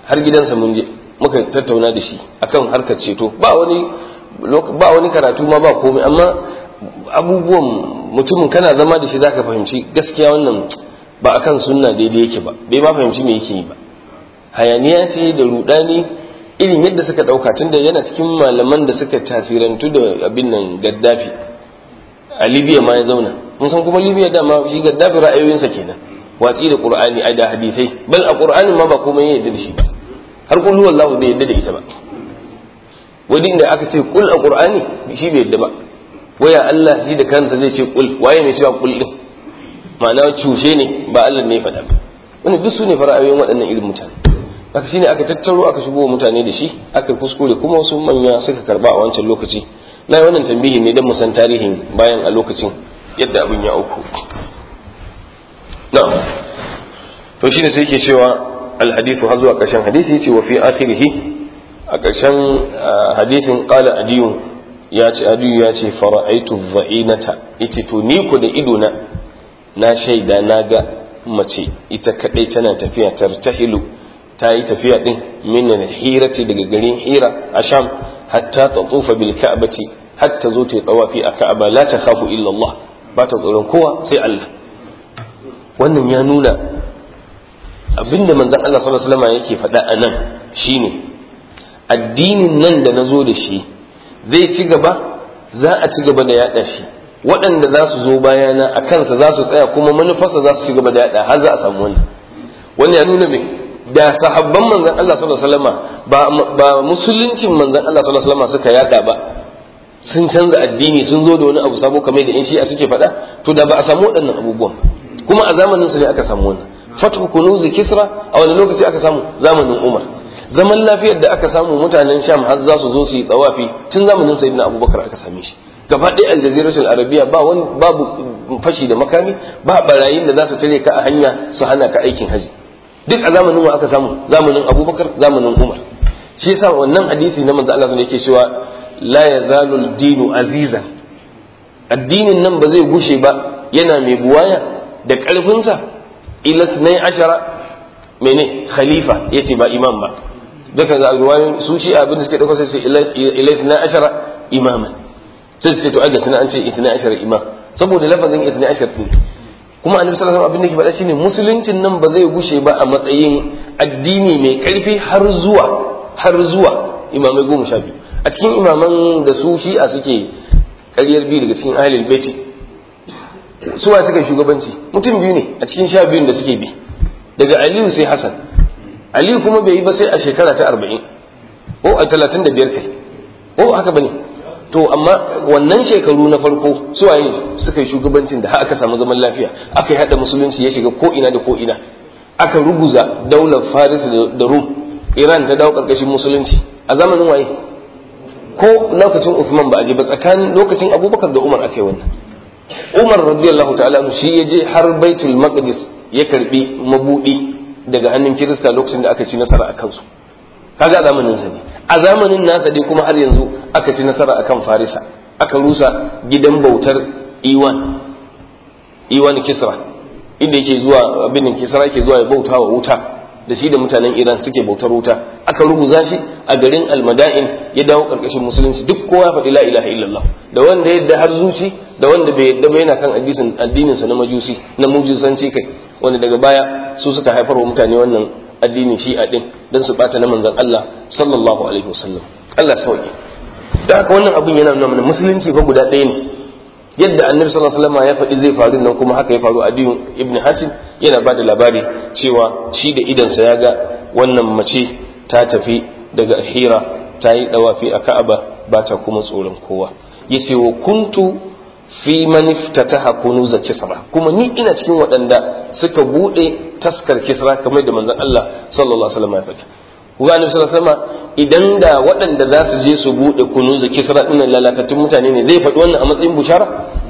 har gidansa mun je muka tattauna da shi akan harkar ceto ba wani ba wani karatu ma ba komai amma abubuwan mutumin kana zama da shi zaka fahimci gaskiya wannan ba akan sunna daidai yake ba bai ma fahimci me yake yi ba hayaniya ce da rudani irin yadda suka dauka tunda yana cikin malaman da suka tafirantu da abin nan gaddafi a libya ma ya zauna mun san kuma libya dama shi gaddafi ra'ayoyinsa kenan watsi da qur'ani ai da hadisai bal a qur'anin ma ba komai ya yarda da shi ba har kullu wallahu bai yarda da ita ba wani da aka ce kul a qur'ani shi bai yarda ba waya Allah shi da kansa zai ce kul waye mai cewa kul din ma'ana cushe ne ba Allah ne ya faɗa ba wannan duk su ne fara'ayoyin waɗannan irin mutane haka shine aka tattaro aka shigo mutane da shi aka kuskure kuma wasu manya suka karba a wancan lokaci na yi wannan tambihi ne don mu san tarihin bayan a lokacin yadda abin ya auku na'am to shine sai yake cewa alhadithu har zuwa ƙarshen hadisi yace wa fi akhirih a ƙarshen hadisin qala adiyu ya ce adiyu ya ce fara'aitu dha'inata yace to ni ku da ido na na shaida na ga mace ita kadai tana tafiya tartahilu ta yi tafiya din min hirati daga garin hira a sham hatta ta tsufa bil ka'bati hatta zo ta yi tawafi a ka'aba la ta khafu illa Allah ba ta tsoron kowa sai Allah wannan ya nuna abinda manzon Allah sallallahu alaihi wasallam yake faɗa a nan shine addinin nan da na zo da shi zai ci gaba za a ci gaba da yaɗa shi waɗanda za su zo bayana a kansa za su tsaya kuma manufarsa za su ci gaba da yaɗa har za a samu wannan wannan ya nuna me da sahabban manzon Allah sallallahu alaihi wasallam ba ba musuluncin manzon Allah sallallahu alaihi wasallam suka yaɗa ba sun canza addini sun zo da wani abu sabo kamar da in shi'a suke faɗa to da ba a samu waɗannan abubuwan kuma a zamanin su ne aka samu wannan fatu kunuzi kisra a wani lokaci aka samu zamanin umar zaman lafiyar da aka samu mutanen sham har za su zo su yi tsawafi tun zamanin sayyidina abubakar aka same shi gaba ɗaya aljaziratul arabiya ba wani babu fashi da makami ba barayin da za su tare ka a hanya su hana ka aikin haji duk a zamanin wa aka samu zamanin abubakar zamanin umar shi yasa wannan hadisi na manzo Allah yake cewa la yazalu dinu azizan addinin nan ba zai gushe ba yana mai buwaya da ƙarfinsa ila sunai ashara mene khalifa yace ba imam ba duka ga ruwayoyin su shi abin da suke dauka sai su ila sunai ashara imaman sai su ce to aga suna an ce itna ashara imam saboda lafazin itna ashar din kuma annabi sallallahu alaihi wasallam abin da ke faɗa shine musuluncin nan ba zai gushe ba a matsayin addini mai ƙarfi har zuwa har zuwa imamai goma sha biyu a cikin imaman da su shi'a suke ƙaryar biyu daga cikin ahlul baiti su wa suka shugabanci mutum biyu ne a cikin sha biyun da suke bi daga aliyu sai hasan aliyu kuma bai yi ba sai a shekara ta arba'in ko a talatin da biyar kai ko haka bane to amma wannan shekaru na farko su waye suka yi shugabancin da aka samu zaman lafiya aka yi hada musulunci ya shiga ko ina da ko ina aka ruguza daular faris da rum iran ta dawo karkashin musulunci a zamanin waye ko lokacin Uthman ba a je ba tsakanin lokacin Abubakar da Umar akai wannan Umar radiyallahu ta'ala shi ya je har Baitul Maqdis ya karbi mabudi daga hannun Kirista lokacin da aka ci nasara a kansu kaga zamanin sa ne a zamanin nasa dai kuma har yanzu aka ci nasara akan Farisa aka rusa gidan bautar Iwan Iwan Kisra inda yake zuwa abin Kisra yake zuwa ya bauta wa wuta da shi da mutanen Iran suke bautar wuta aka rubuza shi a garin Almada'in ya dawo karkashin musulunci duk kowa ya faɗi la ilaha illallah da wanda yadda har zuci da wanda bai yadda ba yana kan addinin addinin sa na majusi na mujusanci kai wanda daga baya su suka haifar wa mutane wannan addinin shi'a din dan su bata na manzon Allah sallallahu alaihi wasallam Allah sauke da haka wannan abun yana nuna mana musulunci fa guda ɗaya ne yadda annabi sallallahu alaihi wasallam ya faɗi zai faru nan kuma haka ya faru a diyun ibn hatim yana bada labari cewa shi da idansa ya ga wannan mace ta tafi daga hira ta yi dawafi a ka'aba ba ta kuma tsoron kowa yace wa kuntu fi man iftataha kunuz kisra kuma ni ina cikin waɗanda suka bude taskar kisra kamar da manzon Allah sallallahu alaihi wasallam ya faɗi kuma annabi sallallahu alaihi wasallam idan da waɗanda za su je su bude kunuz kisra din lalatattun mutane ne zai faɗi wannan a matsayin bushara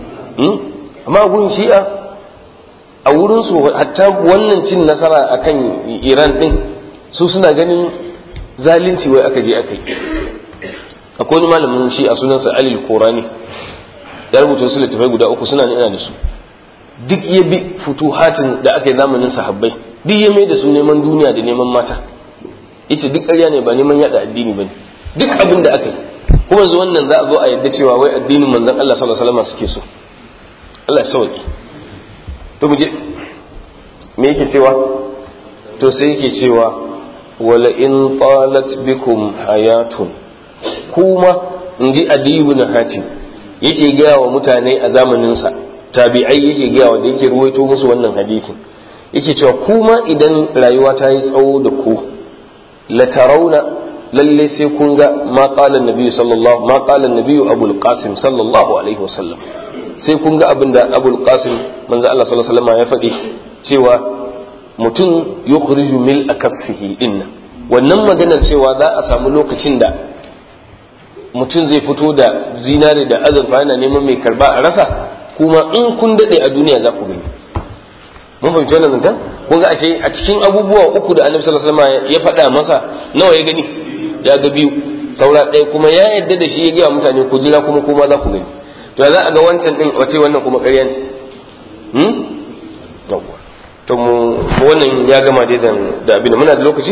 amma gun shi'a a wurin su hatta wannan cin nasara akan Iran din su suna ganin zalunci wai aka je aka yi akwai wani malamin shi'a sunansa Ali Korani ya rubuta wasu littafai guda uku suna ina da su duk ya bi futuhatin da aka yi zamanin sahabbai duk ya mai da su neman duniya da neman mata yace duk ƙarya ne ba neman yada addini bane duk abin da aka yi kuma yanzu wannan za a zo a yadda cewa wai addinin manzon Allah sallallahu alaihi wasallam suke so Allah ya sauki to mu je me yake cewa to sai yake cewa wala in talat bikum hayatun kuma in ji adiyu na hatim yake gaya wa mutane a zamaninsa tabi'ai yake gaya wa da yake ruwaito musu wannan hadisin yake cewa kuma idan rayuwa ta yi tsawo da ku la tarawna lalle sai kun ga ma qala annabi sallallahu ma qala annabi abul qasim sallallahu alaihi wasallam sai kun ga abin da abul qasim manzo Allah sallallahu alaihi wasallam ya faɗi cewa mutum yukhriju mil akaffihi dinna wannan maganar cewa za a samu lokacin da mutum zai fito da zinare da azurfa yana neman mai karba a rasa kuma in kun daɗe a duniya za ku gani mun fahimci wannan zancen kun ga ashe a cikin abubuwa uku da annabi sallallahu alaihi wasallam ya faɗa masa nawa ya gani ya ga biyu saura ɗaya kuma ya yadda da shi ya gaya mutane ku jira kuma kuma za ku gani to za a ga wancan din wace wannan kuma ƙarya ne hmm yawwa to mu wannan ya gama dai da abin muna da lokaci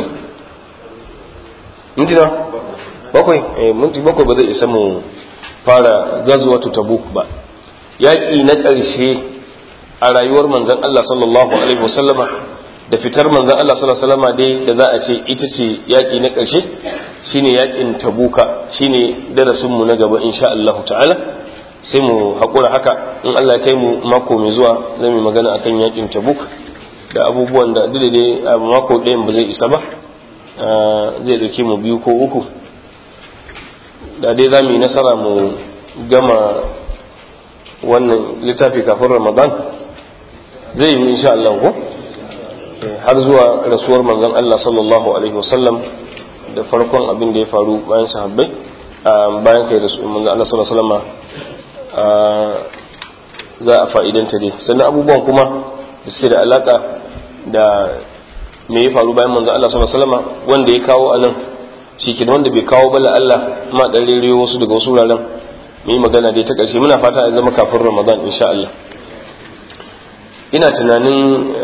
minti na bakwai eh minti bakwai ba zai isa mu fara gazwatu tabuk ba yaƙi na ƙarshe a rayuwar manzon Allah sallallahu alaihi wasallama da fitar manzon Allah sallallahu alaihi wasallama dai da za a ce ita ce yaƙi na ƙarshe shine yaƙin tabuka shine darasin mu na gaba insha Allah ta'ala sai mu haƙura haka in Allah ya kai mu mako mai zuwa zan yi magana akan yaƙin tabuk da abubuwan da duk dai a mako ɗayan ba zai isa ba zai ɗauke mu biyu ko uku da dai za mu yi nasara mu gama wannan littafi kafin ramadan zai yi insha Allah ko har zuwa rasuwar manzon Allah sallallahu alaihi wasallam da farkon abin da ya faru bayan sahabbai bayan kai rasuwar manzon Allah sallallahu alaihi wasallam za a fa'idanta dai sannan abubuwan kuma da suke da alaka da me ya faru bayan manzon Allah sallallahu alaihi wasallam wanda ya kawo anan shi ke wanda bai kawo bala Allah ma dan rere wasu daga wasu wuraren mu yi magana dai ta ƙarshe muna fata ya zama kafin Ramadan insha Allah ina tunanin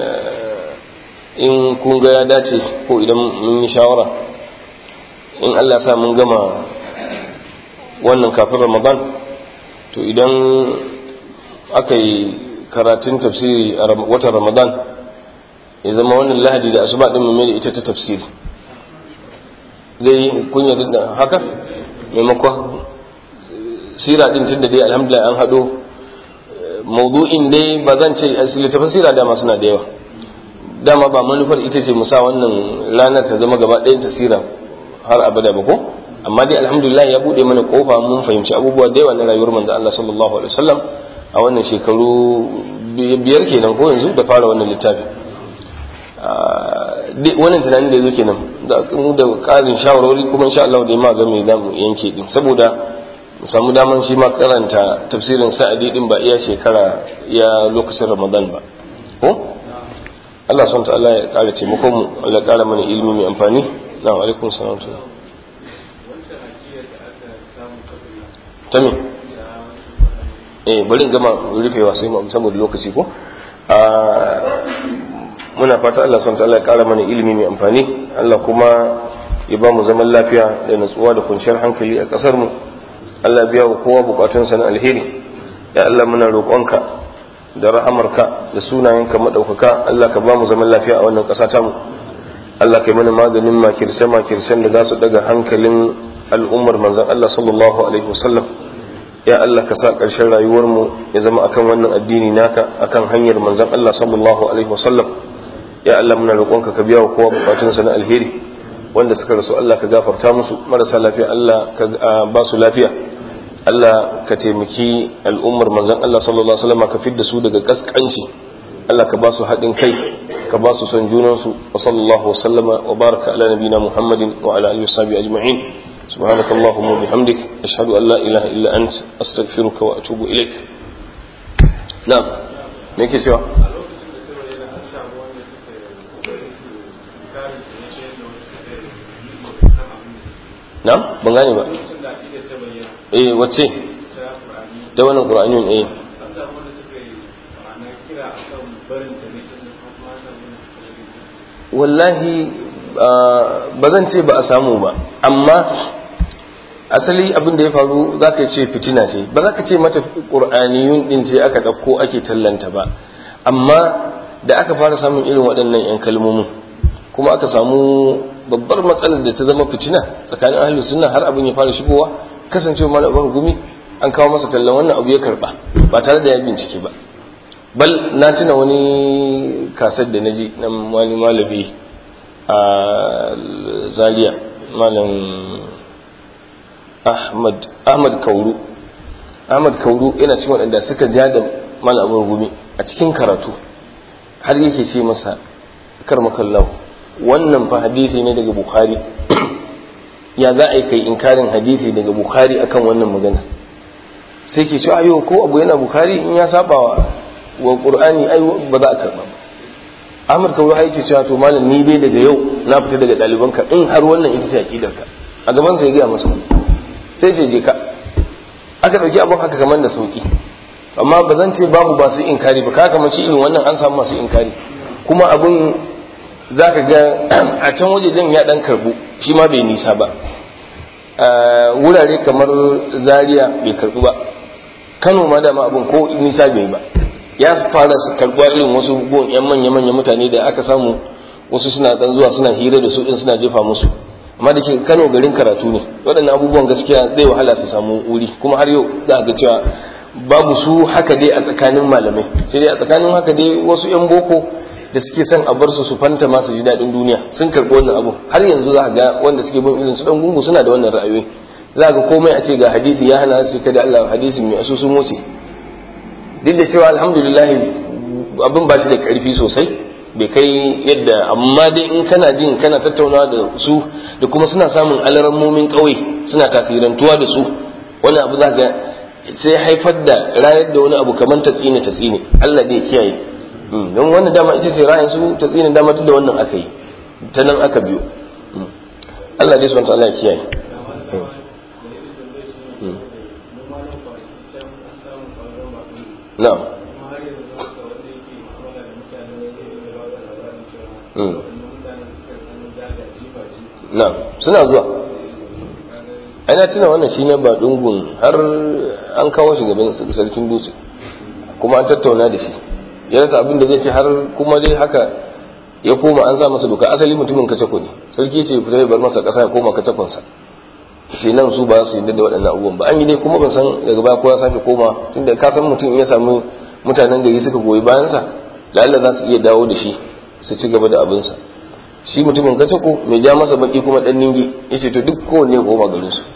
in kun ga ya dace ko idan mun yi shawara in Allah sa mun gama wannan kafin Ramadan to idan aka yi karatun tafsiri a watan Ramadan ya zama wannan lahadi da asuba din mu mai da ita ta tafsiri zai yi kunya da haka maimakon sira din tunda dai alhamdulillah an haɗo maudu'in dai ba zan ce littafin sira dama suna da yawa dama ba manufar ita ce musa wannan ranar ta zama gaba ɗayan ta sira har abada ba ko amma dai alhamdulillah ya buɗe mana kofa mun fahimci abubuwa da yawa na rayuwar manzo Allah sallallahu alaihi wasallam a wannan shekaru biyar kenan ko yanzu da fara wannan littafi wannan tunanin da ya zo kenan da ƙarin shawarwari kuma insha Allah da ma ga me za mu yanke din saboda mu samu daman shi ma karanta tafsirin sa'adi din ba iya shekara ya lokacin Ramadan ba ko Allah subhanahu ta'ala ya ƙara taimakon mu Allah ya ƙara mana ilimi mai amfani na alaikum salam ta me eh bari in gama rufewa sai mu saboda lokaci ko muna fata Allah subhanahu ta'ala ya kara mana ilimi mai amfani Allah kuma ya ba mu zaman lafiya da natsuwa da kwanciyar hankali a kasar mu Allah biya wa kowa bukatunsa na alheri ya Allah muna roƙonka da rahamarka da sunayenka madaukaka Allah ka ba mu zaman lafiya a wannan ƙasa tamu Allah kai mana maganin makirce makircen da za su daga hankalin al'ummar manzon Allah sallallahu alaihi wasallam ya Allah ka sa ƙarshen rayuwar mu ya zama akan wannan addini naka akan hanyar manzon Allah sallallahu alaihi wasallam ya Allah muna roƙonka ka biya wa kowa bukatunsa na alheri wanda suka rasu Allah ka gafarta musu marasa lafiya Allah ka ba su lafiya Allah ka taimaki al'ummar manzon Allah sallallahu alaihi wasallam ka fidda su daga kaskanci Allah ka ba su haɗin kai ka ba su son junansu wa sallallahu wa sallama wa baraka ala nabina Muhammadin wa ala alihi washabihi ajma'in سبحانك اللهم وبحمدك أشهد أن لا إله إلا أنت أستغفرك وأتوب إليك نعم ميكي سوا نعم بنغاني بقى eh wacce da wannan qur'anin eh wallahi ba zan ce ba a samu ba amma asali abin da ya faru za ka ce fitina ce ba za ka ce mata ƙur'aniyun ɗin ce aka ɗauko ake tallanta ba amma da aka fara samun irin waɗannan 'yan kalmomin kuma aka samu babbar matsalar da ta zama fitina tsakanin ahlus sunna har abin ya fara shigowa kasancewa malabar gumi an kawo masa tallan wannan abu ya karba ba tare da ya bincike ba bal na tuna wani kasar da naji na wani malami a zaria malam ahmad ahmad kauru ahmad kauru yana cikin waɗanda suka ja da malabar gumi a cikin karatu har yake ce masa karmakallahu wannan fa hadisi ne daga bukhari ya za a yi kai inkarin hadisi daga bukhari akan wannan magana sai ke cewa ayo ko abu yana bukhari in ya saba wa qur'ani ai ba za a karba ba Ahmad Kauru har yake cewa to malam ni dai daga yau na fita daga ɗalibanka in har wannan ita ce aqidarka a gaban sa ya gaya masa sai ce je ka aka dauki abun haka kamar da sauki amma ba zan ce babu ba su inkari ba ka kamar irin wannan an samu masu inkari kuma abun za ka ga a can wajejen ya dan karbu shi ma bai nisa ba wurare kamar zaria bai karbu ba kano ma dama abin ko nisa bai ba ya fara su karbuwa irin wasu gon yan manya-manya mutane da aka samu wasu suna dan zuwa suna hira da su din suna jefa musu amma da ke kano garin karatu ne waɗannan abubuwan gaskiya zai wahala su samu wuri kuma har yau za ga cewa babu su haka dai a tsakanin malamai sai dai a tsakanin haka dai wasu yan boko da suke son a bar su su fanta masu ji daɗin duniya sun karɓi wannan abu har yanzu za ga wanda suke bin irin su dan gungu suna da wannan ra'ayoyi za ga komai a ce ga hadisi ya hana su kada Allah hadisin mai asu sun wuce duk da cewa alhamdulillah abin ba shi da ƙarfi sosai bai kai yadda amma dai in kana jin kana tattaunawa da su da kuma suna samun alarammomin ƙauye suna tafirantuwa da su wani abu za ga sai haifar da rayar da wani abu kamar tatsine tatsine Allah dai kiyaye don wannan dama ita ce ra'ayin su tatsine dama duk da wannan aka yi ta nan aka biyo Allah dai subhanahu Allah ya kiyaye na'am na'am suna zuwa ana tuna wannan shi ne ba dungun har an kawo shi gaban sarkin dutse kuma an tattauna da shi ya rasa abin da zai ce har kuma dai haka ya koma an sa masa doka asali mutumin kacako ne sarki ce fita ya bar masa kasa ya koma kacakonsa shi nan su ba su yi da waɗannan abubuwan ba an yi dai kuma ban san daga baya ko ya sake koma tunda ka san mutum ya samu mutanen gari suka goyi bayansa lalla za su iya dawo da shi su ci gaba da abinsa shi mutumin kacako mai ja masa baki kuma dan ningi ya ce to duk kowanne ya koma garin su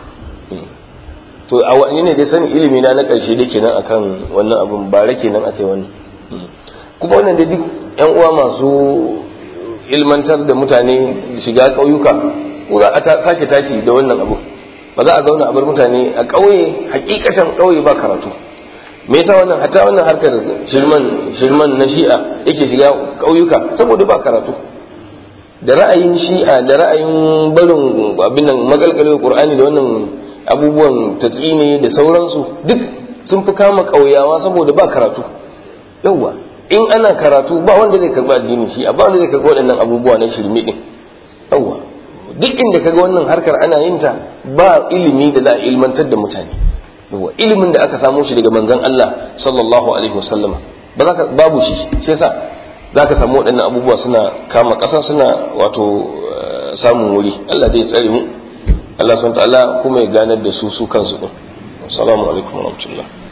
to a wani ne dai sani ilimi na na karshe da kenan akan wannan abin bare kenan akai wannan kuma wannan dai duk yan uwa masu ilmantar da mutane shiga ƙauyuka ko za a sake tashi da wannan abu ba za a zauna a bar mutane a ƙauye hakikatan ƙauye ba karatu me yasa wannan hatta wannan harkar shirman shirman na shi'a yake shiga ƙauyuka saboda ba karatu da ra'ayin shi'a da ra'ayin barin abin nan magalgalewar qur'ani da wannan abubuwan tatsini da sauransu duk sun fi kama ƙauyawa saboda ba karatu yawwa in ana karatu ba wanda zai karɓi addini shi ba wanda zai karɓi waɗannan abubuwa na shirme din yawwa duk inda kaga wannan harkar ana yin ta ba ilimi da za a ilmantar da mutane yawwa ilimin da aka samo shi daga manzon Allah sallallahu alaihi wasallama ba za ka babu shi shi yasa za ka samu waɗannan abubuwa suna kama ƙasa suna wato samun wuri Allah zai tsare mu Allah subhanahu wa ta'ala kuma ya ganar da su su kansu din assalamu alaikum wa rahmatullah